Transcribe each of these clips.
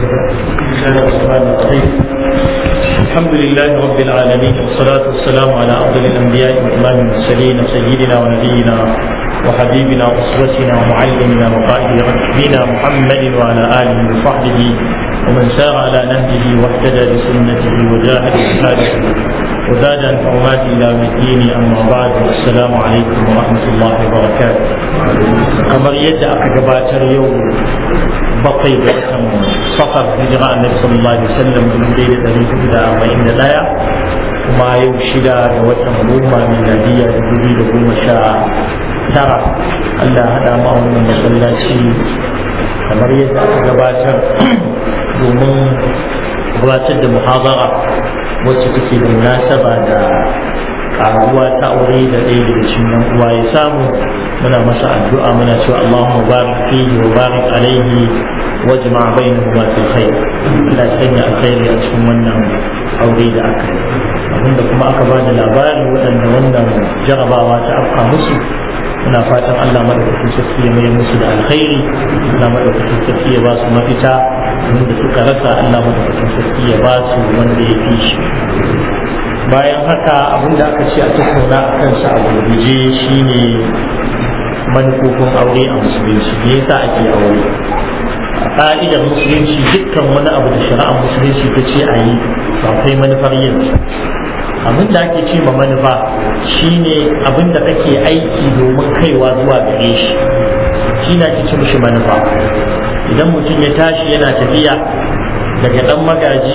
بسم الله الرحمن الرحيم الحمد لله رب العالمين والصلاة والسلام على أفضل الأنبياء وإمام المرسلين سيدنا ونبينا وحبيبنا وأسوتنا ومعلمنا وقائد ركبنا محمد وعلى آله وصحبه ومن سار على نهجه واهتدى بسنته وجاهد جهاده وزاد عن حرمات إلى الدين أما بعد السلام عليكم ورحمة الله وبركاته kamar yadda aka gabatar yau bakwai ga watan safar hijira annabi sallallahu alaihi wasallam dubu ɗaya da ɗari hudu da arba'in da ɗaya kuma yau shida ga watan goma miladiyya dubu biyu da goma sha tara Allah haɗa ma wannan masallaci kamar yadda aka gabatar domin gabatar da muhazara wacce take da munasaba da karuwa ta aure da ɗaya daga cikin yan uwa ya samu muna masa addu'a muna cewa Allahumma barik fihi wa barik alaihi wa jama'a bainahuma fil khair Allah ya sanya alkhairi a cikin wannan aure da aka yi abinda kuma aka ba da labari waɗanda wannan jarabawa ta afka musu muna fatan Allah madaukakin sarki ya mai musu da alkhairi Allah madaukakin sarki ya ba su mafita wanda suka rasa Allah madaukakin sarki ya ba su wanda ya fi shi bayan haka abin da aka ce a tattauna a kansa a gurguje shine manufofin aure a musulunci me yasa ake aure a ka'idar musulunci dukkan wani abu da shari'ar musulunci ta ce a yi ba kai manufar yin abin da ake ce ma manufa shine abin da kake aiki domin kaiwa zuwa gare shi shi na ce mishi manufa idan mutum ya tashi yana tafiya daga dan magaji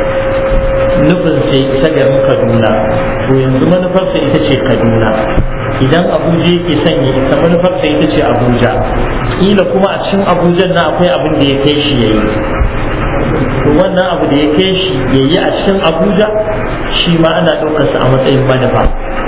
nufin sai isa garin kaduna to yanzu manufarsa ita ce kaduna idan abuja yake sanya ita manufarsa ita ce abuja kila kuma a cikin abuja na akwai abin da ya kai shi ya yi to wannan abu da ya kai shi ya yi a cikin abuja shi ma ana ɗaukarsa a matsayin manufa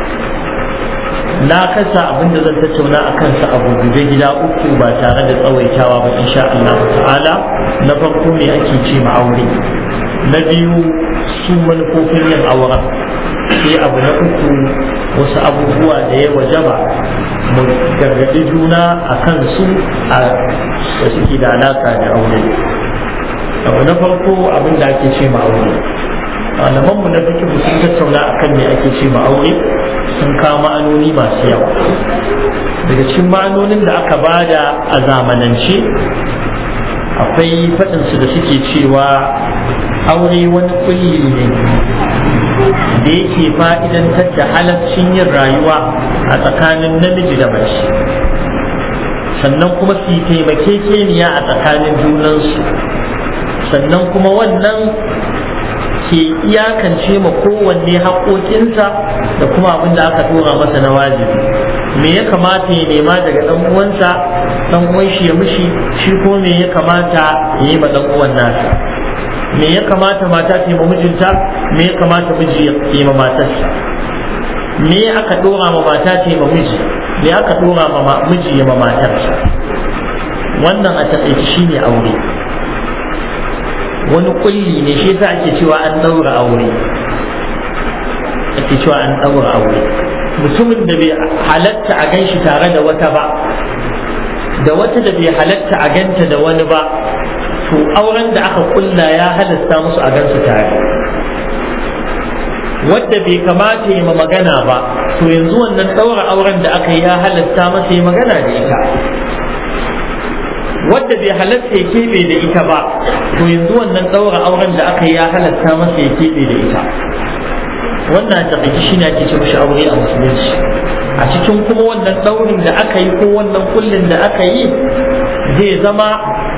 na kasa abin da zan tattauna a kansa a gurguje gida uku ba tare da tsawaitawa ba insha Allah ta'ala na farko me ake ce ma aure na biyu su manufofin yin auren sai abu na uku wasu abubuwa da ya wajaba mu gargaɗi juna a kan su a da suke da alaka da aure abu na farko abin da ake ce ma aure malaman mu na fikihu sun tattauna akan me ake ce ma aure sun kawo ma'anoni masu yawa daga cikin ma'anonin da aka bada a zamanance akwai faɗinsu da suke cewa aure wani kulli ne da yake fa'idantar da halaccin yin rayuwa a tsakanin namiji da mace sannan kuma su yi taimakekeniya a tsakanin junansu sannan kuma wannan ke iyakance ma kowanne haƙoƙinsa da kuma abin da aka tura masa na wajibi me ya kamata ya nema daga ɗan uwansa ɗan uwan shi ya mishi shi ko me ya kamata ya yi ma ɗan uwan nasa me ya kamata mata ta yi ma mijinta me ya kamata miji ya yi ma matarsa me aka dora ma mata ta yi ma miji me aka dora ma miji ya ma matarsa wannan a taƙaice shine aure wani kulli ne shi yasa ake cewa an daura aure ake cewa an daura aure mutumin da bai halatta a gan shi tare da wata ba da wata da bai halatta a ganta da wani ba to auren da aka kulla ya halasta musu a gansu tare wadda bai kamata yi ma magana ba to yanzu wannan ɗaura auren da aka yi ya halasta masa yi magana da ita wadda bai halatta ya keɓe da ita ba to yanzu wannan ɗaura auren da aka yi ya halasta masa ya keɓe da ita wannan taƙaice shi ne ake ce mashi aure a musulunci a cikin kuma wannan ɗaurin da aka yi ko wannan kullin da aka yi zai zama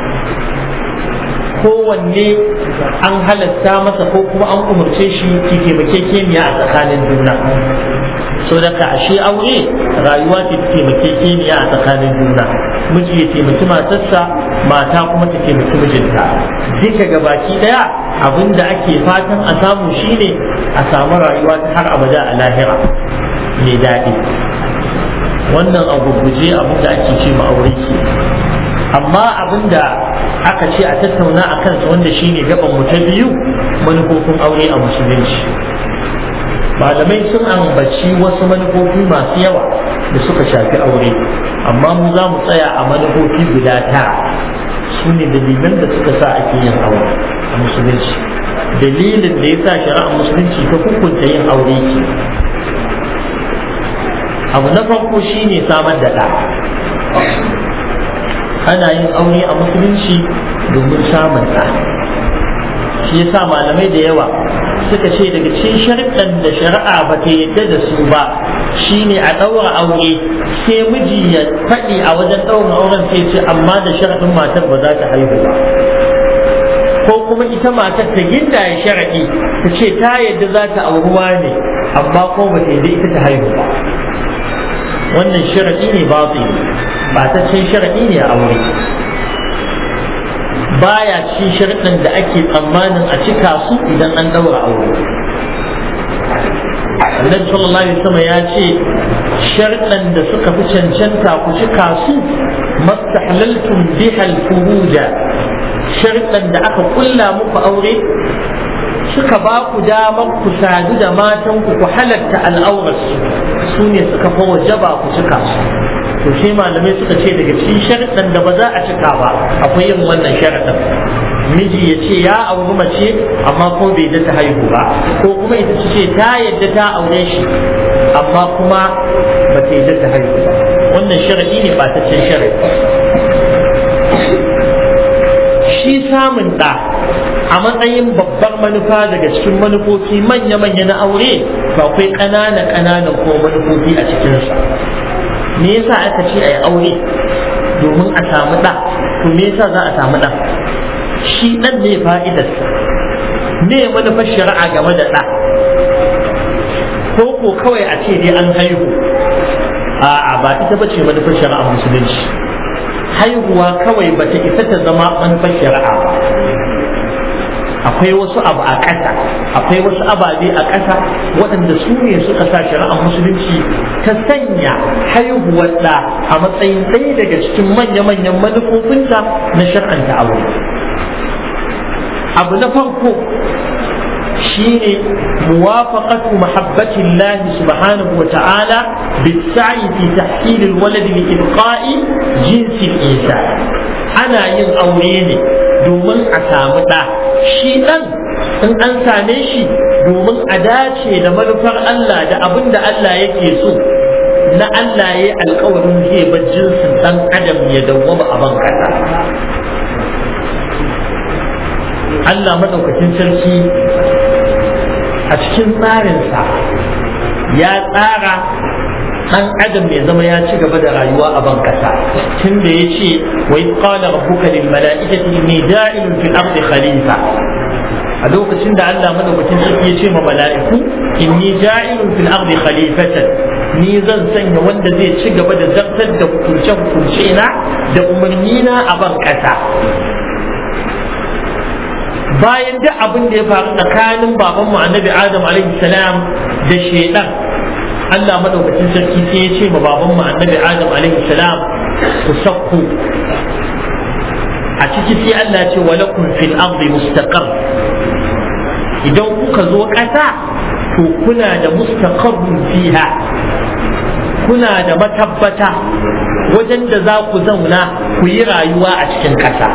kowanne an halatta masa ko kuma an umarce shi ki taimakekeniya a tsakanin juna so da ka ashe aure rayuwa ce ta taimakekeniya a tsakanin juna miji ya taimaki matarsa mata kuma ta taimaki mijinta duka ga baki daya abin da ake fatan a samu shine a samu rayuwa ta har abada a lahira mai daɗi wannan a gurguje abin da ake ce ma aure ke amma abin da aka ce a tattauna a kansa wanda shine gaban mu ta biyu manufofin aure a musulunci malamai sun ambaci wasu manufofi masu yawa da suka shafi aure amma mu za mu tsaya a manufofi guda tara su ne dalilan da suka sa ake yin aure musulunci dalilin da ya sa shari'ar musulunci ta hukunta yin aure ke abu na farko shine samar da ɗa ana yin aure a musulunci domin samun ɗa shi yasa malamai da yawa suka ce daga cikin sharɗan da shari'a ba ta yadda da su ba shine a ɗaura aure sai miji ya faɗi a wajen ɗaurin auren sai ce amma da sharaɗin matar ba za ta haihu ba ko kuma ita matar ta ginda ya sharaɗi ta ce ta yadda za ta auruwa ne amma ko ba ta yadda ita ta haihu ba wannan sharaɗi ne ba ba ta cin sharaɗi ne a aure baya cikin sharɗin da ake tsammanin a cika su idan an ɗaura aure Annabi sallallahu alaihi wasallam ya ce sharɗan da suka fi cancanta ku cika su mastahlaltum biha al-furuja sharɗan da aka kulla muku aure suka ba ku damar ku sadu da matan ku ku halatta al'aurarsu su ne suka fa wajaba ku cika su to sai malamai suka ce daga cikin sharaɗin da ba za a cika ba akwai yin wannan sharaɗin miji ya ce ya auri mace amma ko bai da ta haihu ba ko kuma ita ce ta yadda ta aure shi amma kuma ba ta yadda ta haihu ba wannan sharaɗi ne ba ta cin sharaɗi shi samun ɗa a matsayin babbar manufa daga cikin manufofi manya-manya na aure ba akwai ƙananan-ƙananan ko manufofi a cikinsa me yasa aka ce a yi aure domin a samu ɗa to me yasa za a samu ɗa shi ɗan ne fa'idarsa me manufar shari'a game da ɗa ko ko kawai a ce dai an haihu a'a ba ita ba ce manufar shari'a musulunci haihuwa kawai ba ta isa ta zama manufar shari'a ba akwai wasu abu a ƙasa akwai wasu ababe a ƙasa waɗanda su ne suka sa shari'ar musulunci ta sanya haihuwar da a matsayin ɗaya daga cikin manya-manyan manufofinta na shar'anta aure abu na farko shine muwafaqatu mahabbati Allah subhanahu wa ta'ala bis-sa'i fi tahsil al-walad li ibqa'i jinsi al-insan ana yin aure ne domin a samu ɗa shi ɗan in an same shi domin a dace da manufar Allah da abin da Allah yake so na Allah ya alkawarin zai bar jinsin ɗan adam ya dawwama a ban kasa Allah maɗaukacin sarki a cikin tsarinsa ya tsara dan adam ya zama ya ci gaba da rayuwa a ban kasa tun da ya ce wa iz qala rabbuka lil mala'ikati inni ja'ilun fil ardi khalifa a lokacin da Allah madaukakin sarki ya ce ma mala'iku inni ja'ilun fil ardi khalifatan ni zan sanya wanda zai ci gaba da zartar da hukunce hukunce na da umarni na a ban kasa bayan duk abin da ya faru tsakanin babanmu annabi adam alaihi salam da shaidan Allah madaukakin sarki sai ya ce ma baban mu annabi Adam alaihi salam ku sakku a ciki sai Allah ya ce wa lakum fil ardi mustaqar idan kuka zo ƙasa to kuna da mustaqarrun fiha kuna da matabbata wajen da za ku zauna ku yi rayuwa a cikin ƙasa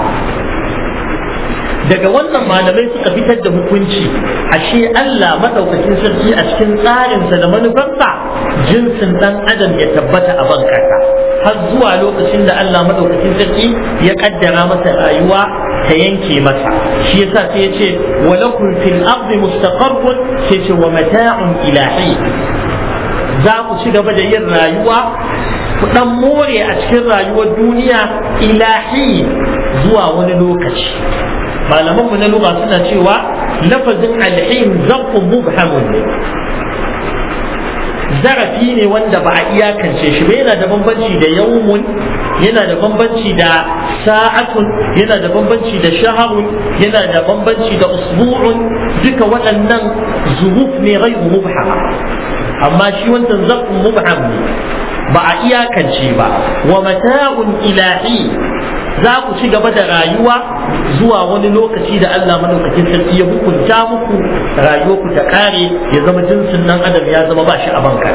daga wannan malamai suka fitar da hukunci ashe Allah madaukakin sarki a cikin tsarinsa da manufarsa jinsin dan adam ya tabbata a ban kasa har zuwa lokacin da Allah madaukakin sarki ya kaddara masa rayuwa ta yanke masa shi yasa sai ya ce wa lakum fil ardi mustaqarrun sai ce wa mata'un ilahi za ku ci gaba da yin rayuwa ku dan more a cikin rayuwar duniya ilahi zuwa wani lokaci malaman mu na lugha suna cewa lafazin alhin zarfun mubhamun ne zarafi ne wanda ba a iyakance shi ba yana da bambanci da yawmun yana da bambanci da sa'atun yana da bambanci da shaharun yana da bambanci da usbu'un duka waɗannan zuruf ne ghairu mubhama amma shi wancan zarfun mubham ne ba a iyakance ba wa mata'un ilahi za ku ci gaba da rayuwa zuwa wani lokaci da Allah madaukakin sarki ya hukunta muku rayuwa ku ta kare ya zama jinsin nan adam ya zama ba shi a banka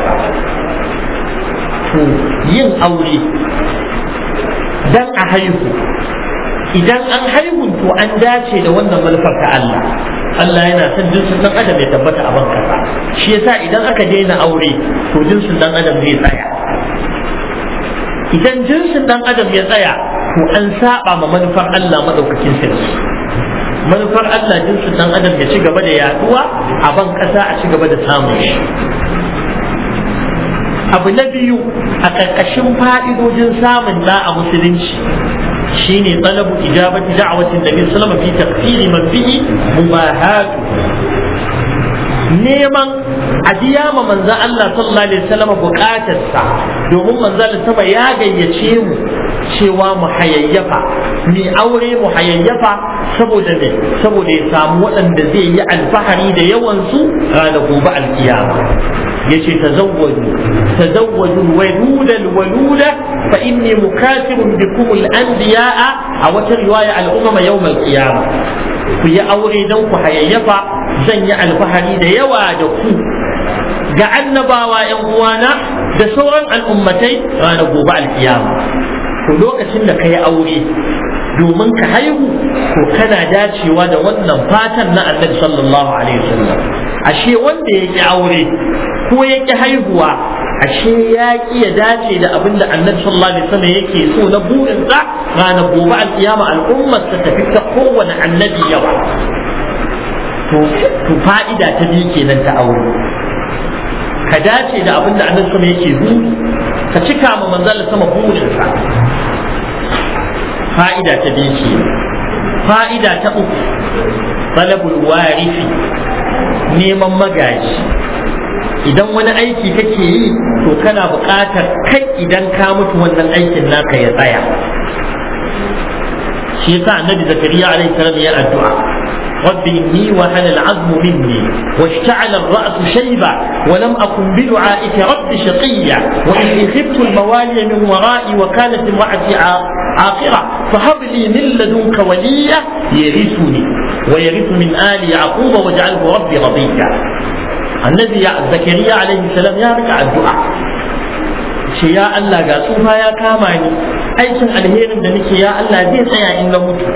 to yin aure dan a haihu idan an haihu to an dace da wannan manufar ta Allah Allah yana son jinsin dan adam ya tabbata a bankasa shi yasa idan aka daina aure to jinsin dan adam zai tsaya idan jinsin dan adam ya tsaya to an saba ma manufar Allah madaukakin sarki manufar Allah jinsin dan adam ya ci gaba da yaduwa a ban kasa a ci gaba da samun shi abu na biyu a ƙarƙashin fa'idojin samun da a musulunci shine talabu ijabati da'watin nabi sallallahu alaihi wasallam fi taqsiri man fihi mubahat neman a biya ma manzo Allah sallallahu alaihi wasallam bukatarsa domin manzo Allah sama ya gayyace mu cewa mu hayayyafa mi aure mu hayayyafa saboda ne saboda ya samu waɗanda zai yi alfahari da yawan su ranar gobe alkiyama yace tazawwaju tazawwaju waluda alwaluda fa inni mukafirun bikum al-anbiya'a a wata riwaya al-umama yawm al-qiyamah ku yi aure dan ku hayayyafa zan yi alfahari da yawa da ku ga annabawa yan uwana da sauran al'ummatai ranar gobe alkiyama to lokacin da ka yi aure domin ka haihu to kana dacewa da wannan fatan na annabi sallallahu alaihi wasallam ashe wanda ya ki aure ko ya ki haihuwa ashe ya ki ya dace da abin da annabi sallallahu alaihi wasallam yake so na burinsa ranar gobe alkiyama al'ummar ta tafi ta kowane annabi yawa to fa'ida ta biyu kenan ta aure ka dace da abin da annabi sama yake buri ka cika ma manzal sama burinsa fa'ida ta biyu ce fa'ida ta uku talabul warifi neman magaji idan wani aiki kake yi to kana buƙatar kai idan ka mutu wannan aikin naka ya tsaya shi yasa annabi zakariya alaihi salam ya addu'a رب إني وهن العظم مني واشتعل الرأس شيبا ولم أكن بدعائك رب شقيا وإني خفت الموالي من ورائي وكانت امرأتي عاقرة فهب لي من لدنك وليا يرثني ويرث من آل يعقوب واجعله ربي رضيا النبي زكريا عليه السلام يا ركع الدعاء ce ya Allah ga tsufa ya kama ni aikin alherin da nake ya Allah zai tsaya in na mutu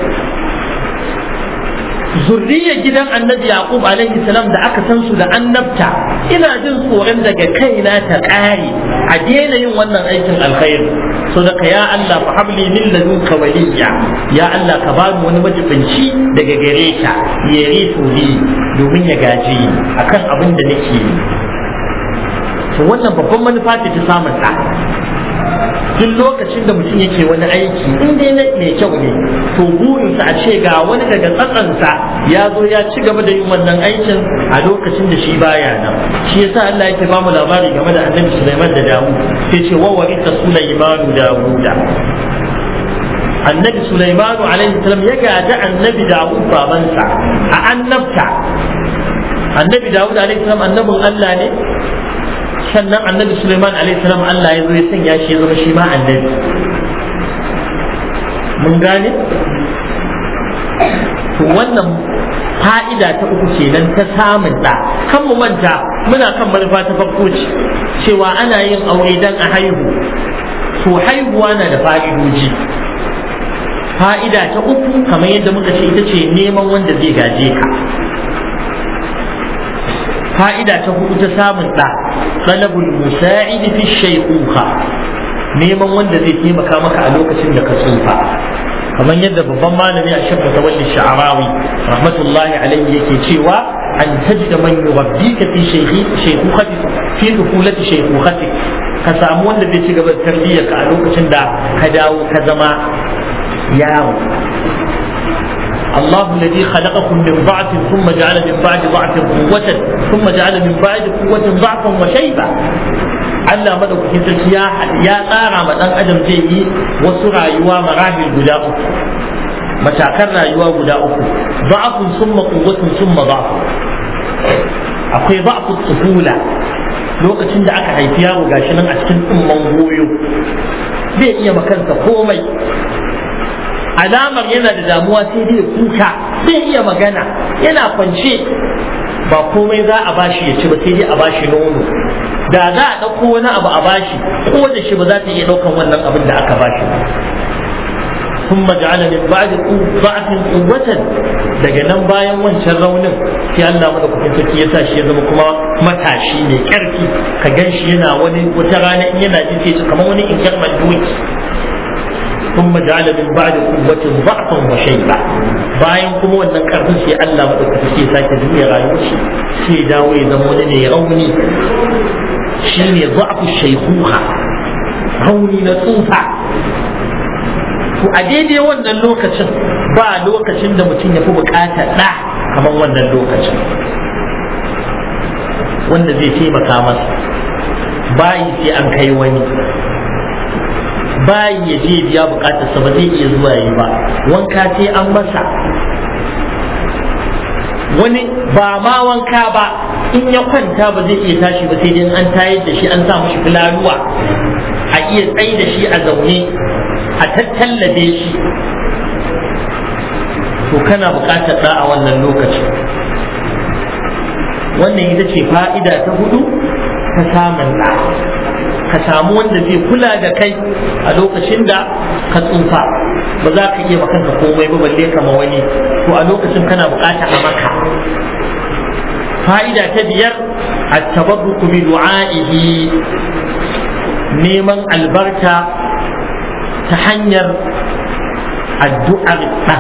zurriyar gidan annabi yaqub alaihi salam da aka san su da annabta ina jin tsoron daga kaina ta ƙare a daina yin wannan aikin alkhairi so daga ya Allah fa habli min ladunka waliyya ya Allah ka bani wani majibinci daga gare ka ya rifu ni domin ya gaji akan abin da nake yi to wannan babban manufa ce ta samun ɗa duk lokacin da mutum yake wani aiki in dai na mai kyau ne to burinsa a ce ga wani daga tsatsansa ya zo ya ci gaba da yin wannan aikin a lokacin da shi baya nan shi yasa Allah yake ba mu labari game da Annabi Sulaiman da Dawud sai ce wa warisa Sulaimanu Dawuda Annabi Sulaimanu alaihi salam ya gaji Annabi Dawud babansa a annabta Annabi Dawud alaihi salam annabin Allah ne sannan annabi Suleiman salam Allah ya zo ya sanya shi ya zama shi ma annabi mun gane to wannan fa'ida ta uku kenan ta samun da kan mu manta muna kan manufa ta farko ce cewa ana yin aure dan a haihu to haihuwa na da fa'idoji fa'ida ta uku kamar yadda muka ce ita ce neman wanda zai gaje ka fa'ida ta hudu ta samun ɗa talabul musa'idi fi shaykhuha neman wanda zai taimaka maka a lokacin da ka tsufa kamar yadda babban malami a shekka tawalli sha'arawi rahmatullahi alaihi yake cewa an tajida man yurabbika fi shaykhukhati fi dukhulati shaykhukhati ka samu wanda zai ci gaba da tarbiyyar ka a lokacin da ka dawo ka zama yaro الله الذي خلقكم من ضعف ثم جعل من بعد ضعف قوة ثم جعل من بعد قوة ضعفا وشيبا Allah madaukakin sarki ya tsara ma dan adam zai yi wasu rayuwa marahil guda uku matakan rayuwa guda uku da'afun summa quwwatun summa da'afun akwai da'afut tuhula lokacin da aka haifi yaro gashi nan a cikin tsumman goyo zai iya makansa komai alamar yana da damuwa sai dai kuka zai iya magana yana kwance ba komai za a bashi ya ci ba sai dai a bashi nono da za a ɗauko wani abu a bashi ko da shi ba za ta iya ɗaukan wannan abin da aka bashi ba ثم جعل من بعد ضعف قوة daga nan bayan wancan raunin sai Allah madaukakin sarki ya sa shi ya zama kuma matashi mai karfi ka gan shi yana wani wata rana in yana jin sai kamar wani injarman doki ثم جعل من بعد قوة ضعفا وشيبة bayan kuma wannan karfin sai Allah madaukakin sai ya sake duniya rayuwar shi sai ya dawo ya zama wani mai rauni shine ضعف shaykhuha rauni na tsufa to a daidai wannan lokacin ba lokacin da mutum ya fi bukatar ɗa kamar wannan lokacin wanda zai taimaka masa bayi sai an kai wani bayi ya je biya bukatarsa ba zai iya zuwa yi ba wanka sai an masa wani ba ma wanka ba in ya kwanta ba zai iya tashi ba sai dai an tayar da shi an sa mashi filaluwa a iya tsaye da shi a zaune a tattallabe shi to kana buƙatar ɗa a wannan lokacin wannan ita ce fa'ida ta hudu ta samun ɗa ka samu wanda zai kula da kai a lokacin da ka tsufa ba za ka iya kanka komai ba balle kama wani to a lokacin kana buƙatar a maka fa'ida ta biyar at-tabarruku bi du'a'ihi neman albarka ta hanyar addu'ar ɗa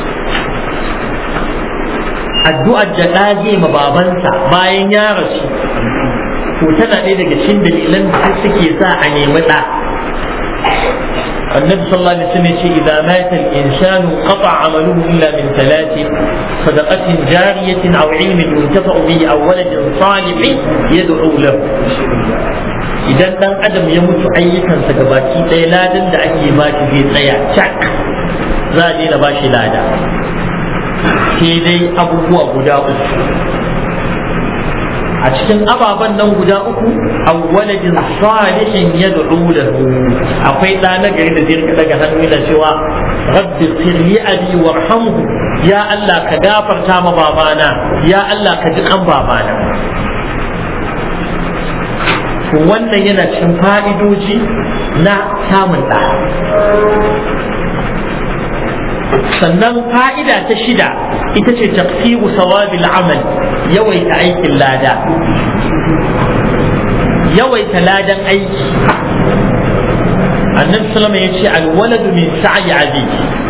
addu'ar da ɗa zai ma babansa bayan ya rasu to tana ɗaya daga cikin dalilan da suke sa a nemi ɗa النبي صلى الله عليه وسلم إذا مات الإنسان قطع عمله إلا من ثلاث صدقة جارية أو علم ينتفع به أو ولد صالح يدعو له idan dan adam ya mutu ayyukansa gabaki ɗaya ladan da ake ba shi zai tsaya cak za a daina ba shi lada sai dai abubuwa guda uku a cikin ababen nan guda uku awwaladin salihin yad'u lahu akwai ɗa na gari da zai daga hannu yana cewa rabbi sirli abi warhamhu ya Allah ka gafarta ma babana ya Allah ka ji kan babana wannan yana cikin fa'idoji na samun ɗa sannan fa'ida ta shida ita ce tafsiru sawabil amal yawaita aikin lada yawaita ladan aiki annabi sallama ya ce alwaladu min sa'i abi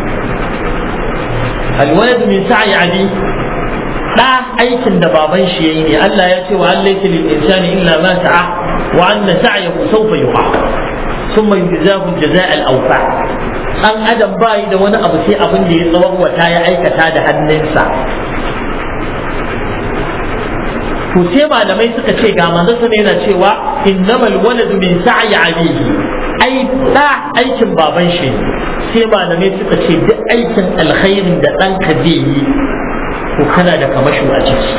alwaladu min sa'i abi da aikin da baban shi yayi ne Allah ya ce wa Allah lil insani illa ma sa'a wa anna sa'yahu sawfa yuqa thumma yujzahu al-jazaa al-awfa dan adam bai da wani abu sai abin da ya tsawon ya aikata da hannunsa to sai malamai suka ce ga manzo sama yana cewa innamal waladu min sa'i abihi ai da aikin baban shi sai malamai suka ce duk aikin alkhairin da ɗanka zai yi to kana da kamasho a ciki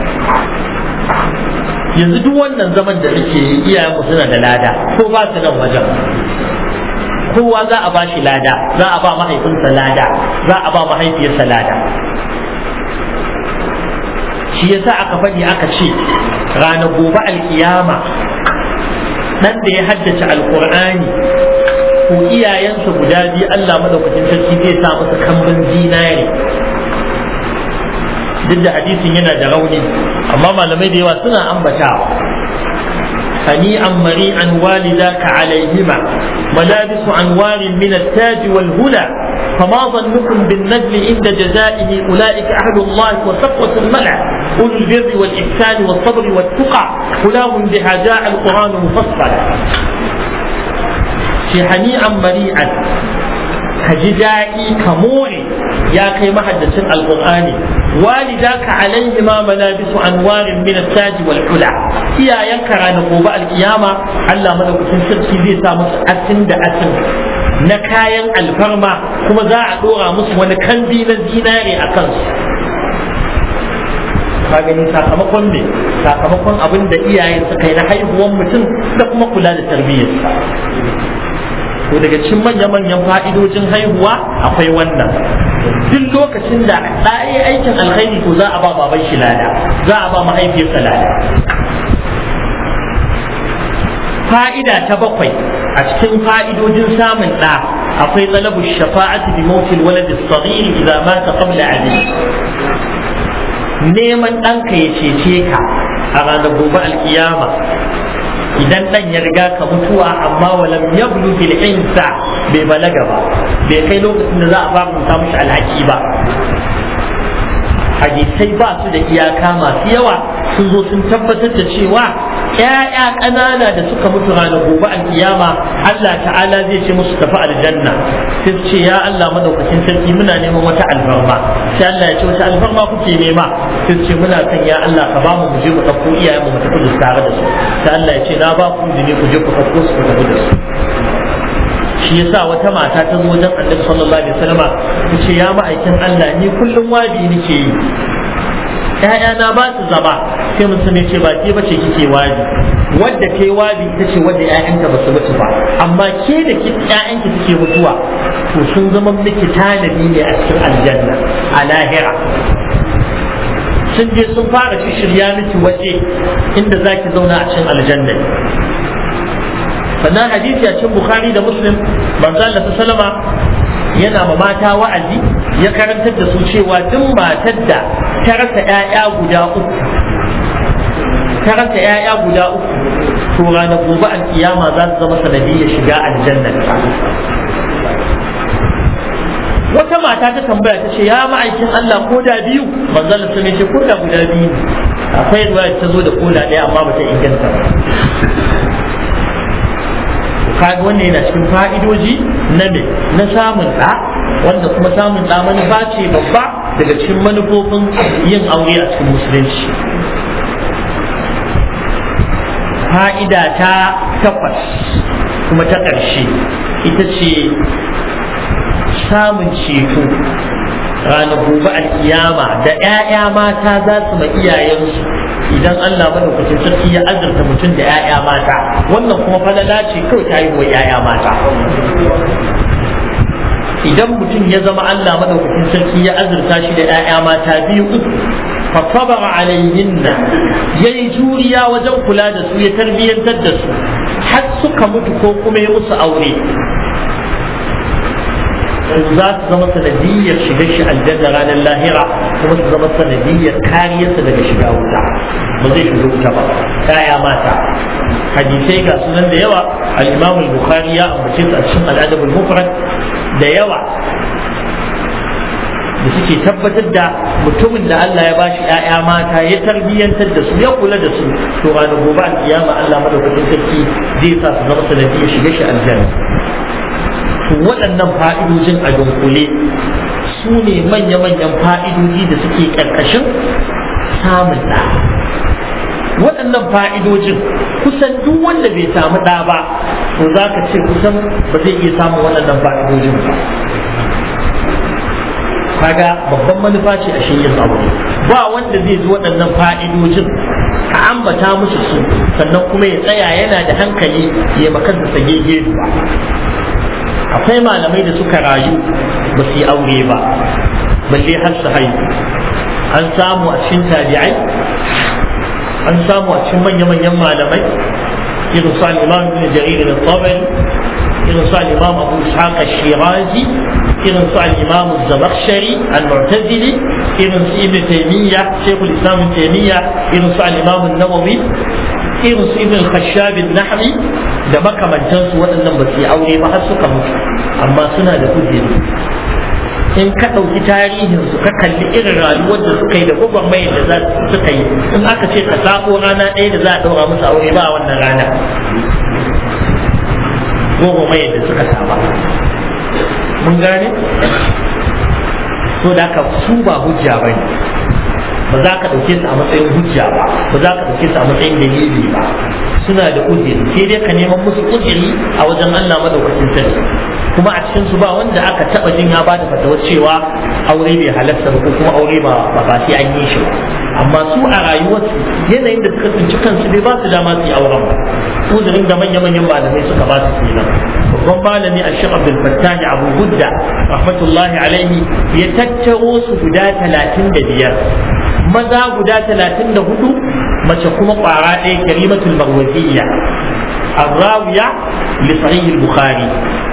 yanzu duk wannan zaman da muke yi iyayenmu suna da lada ko ba su nan wajen kowa za a ba shi lada za a ba mahaifinsa lada za a ba mahaifiyarsa lada shi yasa aka faɗi aka ce ranar gobe alkiyama ɗan da ya haddace alkur'ani ko iyayensa guda biyu Allah madaukakin sarki zai sa masa kambin zinare duk da hadisin yana da rauni amma malamai da yawa suna ambatawa هنيئا مريئا والداك عليهما ملابس أنوار من التاج والهدى فما ظنكم بالنجل عند جزائه أولئك أهل الله وصفوة الملع أولو البر والإحسان والصبر والتقى أولاهم بها جاء القرآن مفصلا في هنيئا مريئا كجدائي كموري يا كي محدث القرآن والداك عليهما ملابس أنوار من التاج والحلى يا ينكر نقوب القيامة ألا ملك سرسي زي سامس أسن دا أسن نكاين الفرما كما زاع دورا مس ونكندي نزيناري أكنس ka gani sakamakon ne sakamakon abin da iyayen suka yi na haihuwan mutum da kuma kula da tarbiyyarsa to daga cikin manya-manyan fa'idojin haihuwa akwai wannan duk lokacin da ɗaya aikin alkhairi to za a ba baban shi lada za a ba mahaifiyarsa lada fa'ida ta bakwai a cikin fa'idojin samun ɗa akwai talabu shafa'ati bi mawtil walad as-saghir idza mata qabla ali neman ɗanka ya cece ka a ranar gobe alkiyama idan ɗan ya riga ka mutuwa amma walam yablu fil insa bai balaga ba bai kai lokacin da za a ba mu mishi alhaki ba hadisai ba su da iyaka masu yawa sun zo sun tabbatar da cewa ‘ya'ya ƙanana da suka mutu ranar gobe alkiyama Allah ta'ala zai ce musu tafi aljanna sai ce ya Allah madaukakin sarki muna neman wata alfarma sai Allah ya ce wata alfarma kuke nema sai ce muna kan ya Allah ka bamu mu je mu ɗauko iyayenmu mu tafi da tare da su sai Allah ya ce na ba ku izini ku je ku ɗauko su ku tafi da su shi yasa wata mata ta zo wajen annabi sallallahu alaihi wasallam ta ce ya ma'aikin Allah ni kullum wabi nake yi ‘ya'yana ba su zama sai mutum ya ce ba ke bace kike wabi wadda ke wabi ita ce wadda ‘ya'yanta ba su mutu ba amma ke da ‘ya'yanki suke mutuwa to sun zama miki tanadi ne a cikin aljanna a lahira sun je sun fara shirya miki waje inda za ki zauna a cikin aljanna sannan hadisi a cikin bukhari da muslim manzo Allah sallama yana ma mata wa'azi ya karantar da su cewa duk matar da ta rasa 'ya'ya guda uku ta rasa 'ya'ya guda uku to ranar gobe alkiyama za su zama sanadiyyar shiga aljanna wata mata ta tambaya ta ce ya ma'aikin Allah ko da biyu manzon sun ce ko da guda biyu akwai ruwa ta zo da koda ɗaya amma ba ta inganta ba kaga wannan yana cikin fa'idoji na me na samun ɗa wanda kuma samun ɗa manufa ce babba daga cikin manufofin yin aure a cikin musulunci fa'ida ta takwas kuma ta ƙarshe ita ce samun ceto ranar gobe alkiyama da 'ya'ya mata za su ma iyayensu idan Allah madaukakin sarki ya azurta mutum da 'ya'ya mata wannan kuma falala ce kawai ta yi wa 'ya'ya mata idan mutum ya zama Allah madaukakin sarki ya azurta shi da 'ya'ya mata biyu uku fasabara alayhinna yayi juriya wajen kula da su ya tarbiyyantar da su har suka mutu ko kuma ya musu aure za su zama sanadiyyar shiga shi aljanna ranar lahira kuma su zama sanadiyyar kariyarsa daga shiga wuta ba zai shiga wuta ba kaya mata hadisai ga sunan da yawa al-imam al-bukhari ya ambace su a cikin al-adab al-mufrad da yawa da suke tabbatar da mutumin da Allah ya bashi ‘ya'ya mata ya tarbiyyantar da su ya kula da su to ranar gobe al-kiyama Allah madaukakin sarki zai sa su zama sanadiyyar shiga shi aljanna to waɗannan fa'idojin a dunkule su ne manya-manyan fa'idoji da suke ƙarƙashin samun ɗa waɗannan fa'idojin kusan duk wanda bai samu ɗa ba to za ka ce kusan ba zai iya samun waɗannan fa'idojin ba kaga babban manufa ce a shi yin aure ba wanda zai ji waɗannan fa'idojin a ambata musu su sannan kuma ya tsaya yana da hankali ya makansa sage ba akwai malamai da suka rayu ba su yi aure ba balle har su haihu an samu a cikin tabi'ai an samu a cikin manya-manyan malamai irin su al-imam ibn jarir al-tabari irin su al-imam abu ishaq al-shirazi irin su al-imam az-zamakhshari al-mu'tazili irin su ibn taymiya shaykhul islam ibn taymiya irin su al-imam an-nawawi irin su ibn al-khashab an-nahwi da makamantansu waɗannan ba su yi aure ba har suka mutu amma suna da kujeri in ka ɗauki tarihinsu ka kalli irin rayuwar da suka yi da gwagwarmayar da za suka yi in aka ce ka sako rana ɗaya da za a ɗaura musu aure ba a wannan rana gwagwarmayar da suka saba mun gane so da ka su ba hujja ba ne ba za ka ɗauke su a matsayin hujja ba ba za ka ɗauke su a matsayin dalili ba suna da uziri sai dai ka neman musu uziri a wajen Allah madaukakin sarki kuma a cikin su ba wanda aka taba jin ya bada fatawar cewa aure bai halatta ba ko kuma aure ba ba sai an yi shi ba amma su a rayuwarsu yanayin da suka tsinci kansu bai ba su dama su yi auren ba uzurin da manya-manyan malamai suka ba su kenan babban malami a shi abdul fattah abu gudda rahmatullahi alaihi ya tattaro su guda talatin da biyar maza guda talatin da hudu mace kuma kwara ɗaya karimatul marwaziyya الراوية لصحيح البخاري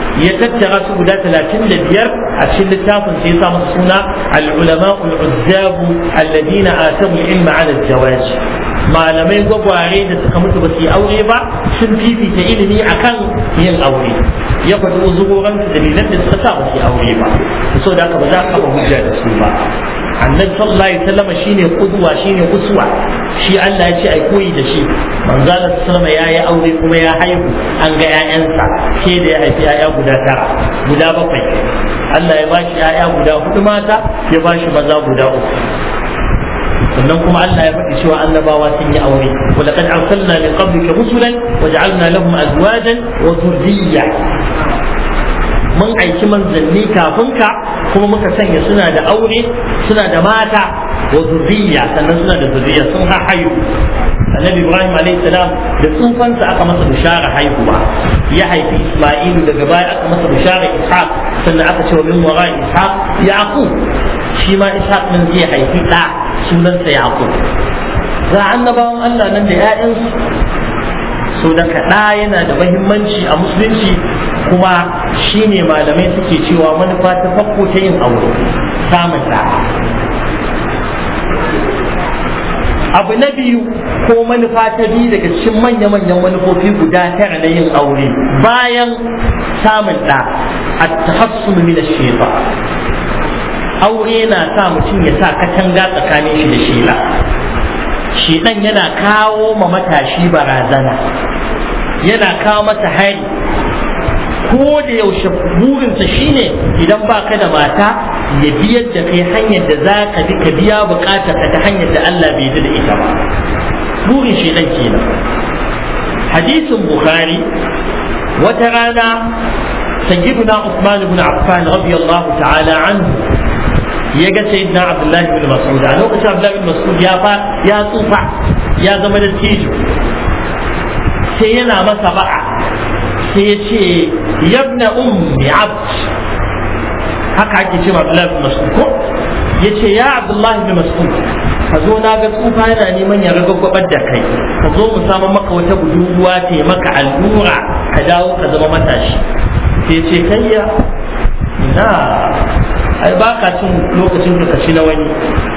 ya tattara su guda talatin da biyar a cikin littafin sai ya sa masa suna al-ulama al-uzzabu alladina atamu ilma ala zawaj malamai gwagware da suka mutu ba su yi aure ba sun fifita ilimi akan yin aure ya faɗi uzuroran da dalilan da suka sa ba su yi aure ba so da haka ba za ka ba hujja da su ba annabi sallallahu alaihi wasallam shine kudwa shine uswa shi Allah ya ce ai koyi da shi manzo Allah sallallahu ya yi aure kuma ya haihu an ga ƴaƴansa ke da ya haifi ƴaƴa guda tara guda bakwai Allah ya bashi ƴaƴa guda hudu mata ya bashi maza guda uku sannan kuma Allah ya faɗi cewa annabawa sun yi aure wa laqad arsalna min qablika rusulan wa ja'alna lahum azwajan wa dhurriyya mun aiki manzanni kafin ka kuma muka sanya suna da aure suna da mata wa zurriya sannan suna da zurriya sun hayu annabi ibrahim alayhi salam da tsufansa aka masa bishara haihuwa ya haifi isma'ilu daga baya aka masa bishara ishaq sannan aka ce wa min wara ishaq yaqub shi ma ishaq nan zai haifi da sunansa yaqub ga annabawan Allah nan da 'ya'yansu so da kaɗa yana da mahimmanci a musulunci kuma shine malamai suke cewa manufa ta farko ta yin aure samun ɗa abu na biyu ko manufa ta biyu daga cikin manya-manyan manufofi guda tara na yin aure bayan samun ɗa a tahassun min shefa aure na sa mutum ya sa katanga tsakanin shi da shela shedan yana kawo ma matashi barazana yana kawo masa hari ko da yaushe burinsa shine idan baka da mata ya biyar da kai hanyar da za ka bi ka biya bukatar ta hanyar da Allah bai da ita ba burin shedan kenan hadisin bukhari wata rana sayyiduna Usman ibn Affan radiyallahu ta'ala anhu ya ga sayyidina Abdullah ibn Mas'ud a lokacin Abdullah ibn Mas'ud ya fa ya tsufa ya zama da tijo sai yana masa ba'a sai ya ce yabna ummi abd haka ake ce Abdullah ibn Mas'ud ko ya ce ya Abdullah ibn Mas'ud ka zo na ga tsufa yana neman ya ragagwabar da kai ka zo mu samu maka wata budurwa ta maka allura ka dawo ka zama matashi sai ce kayya na ai ba ka cin lokacin ka ci na wani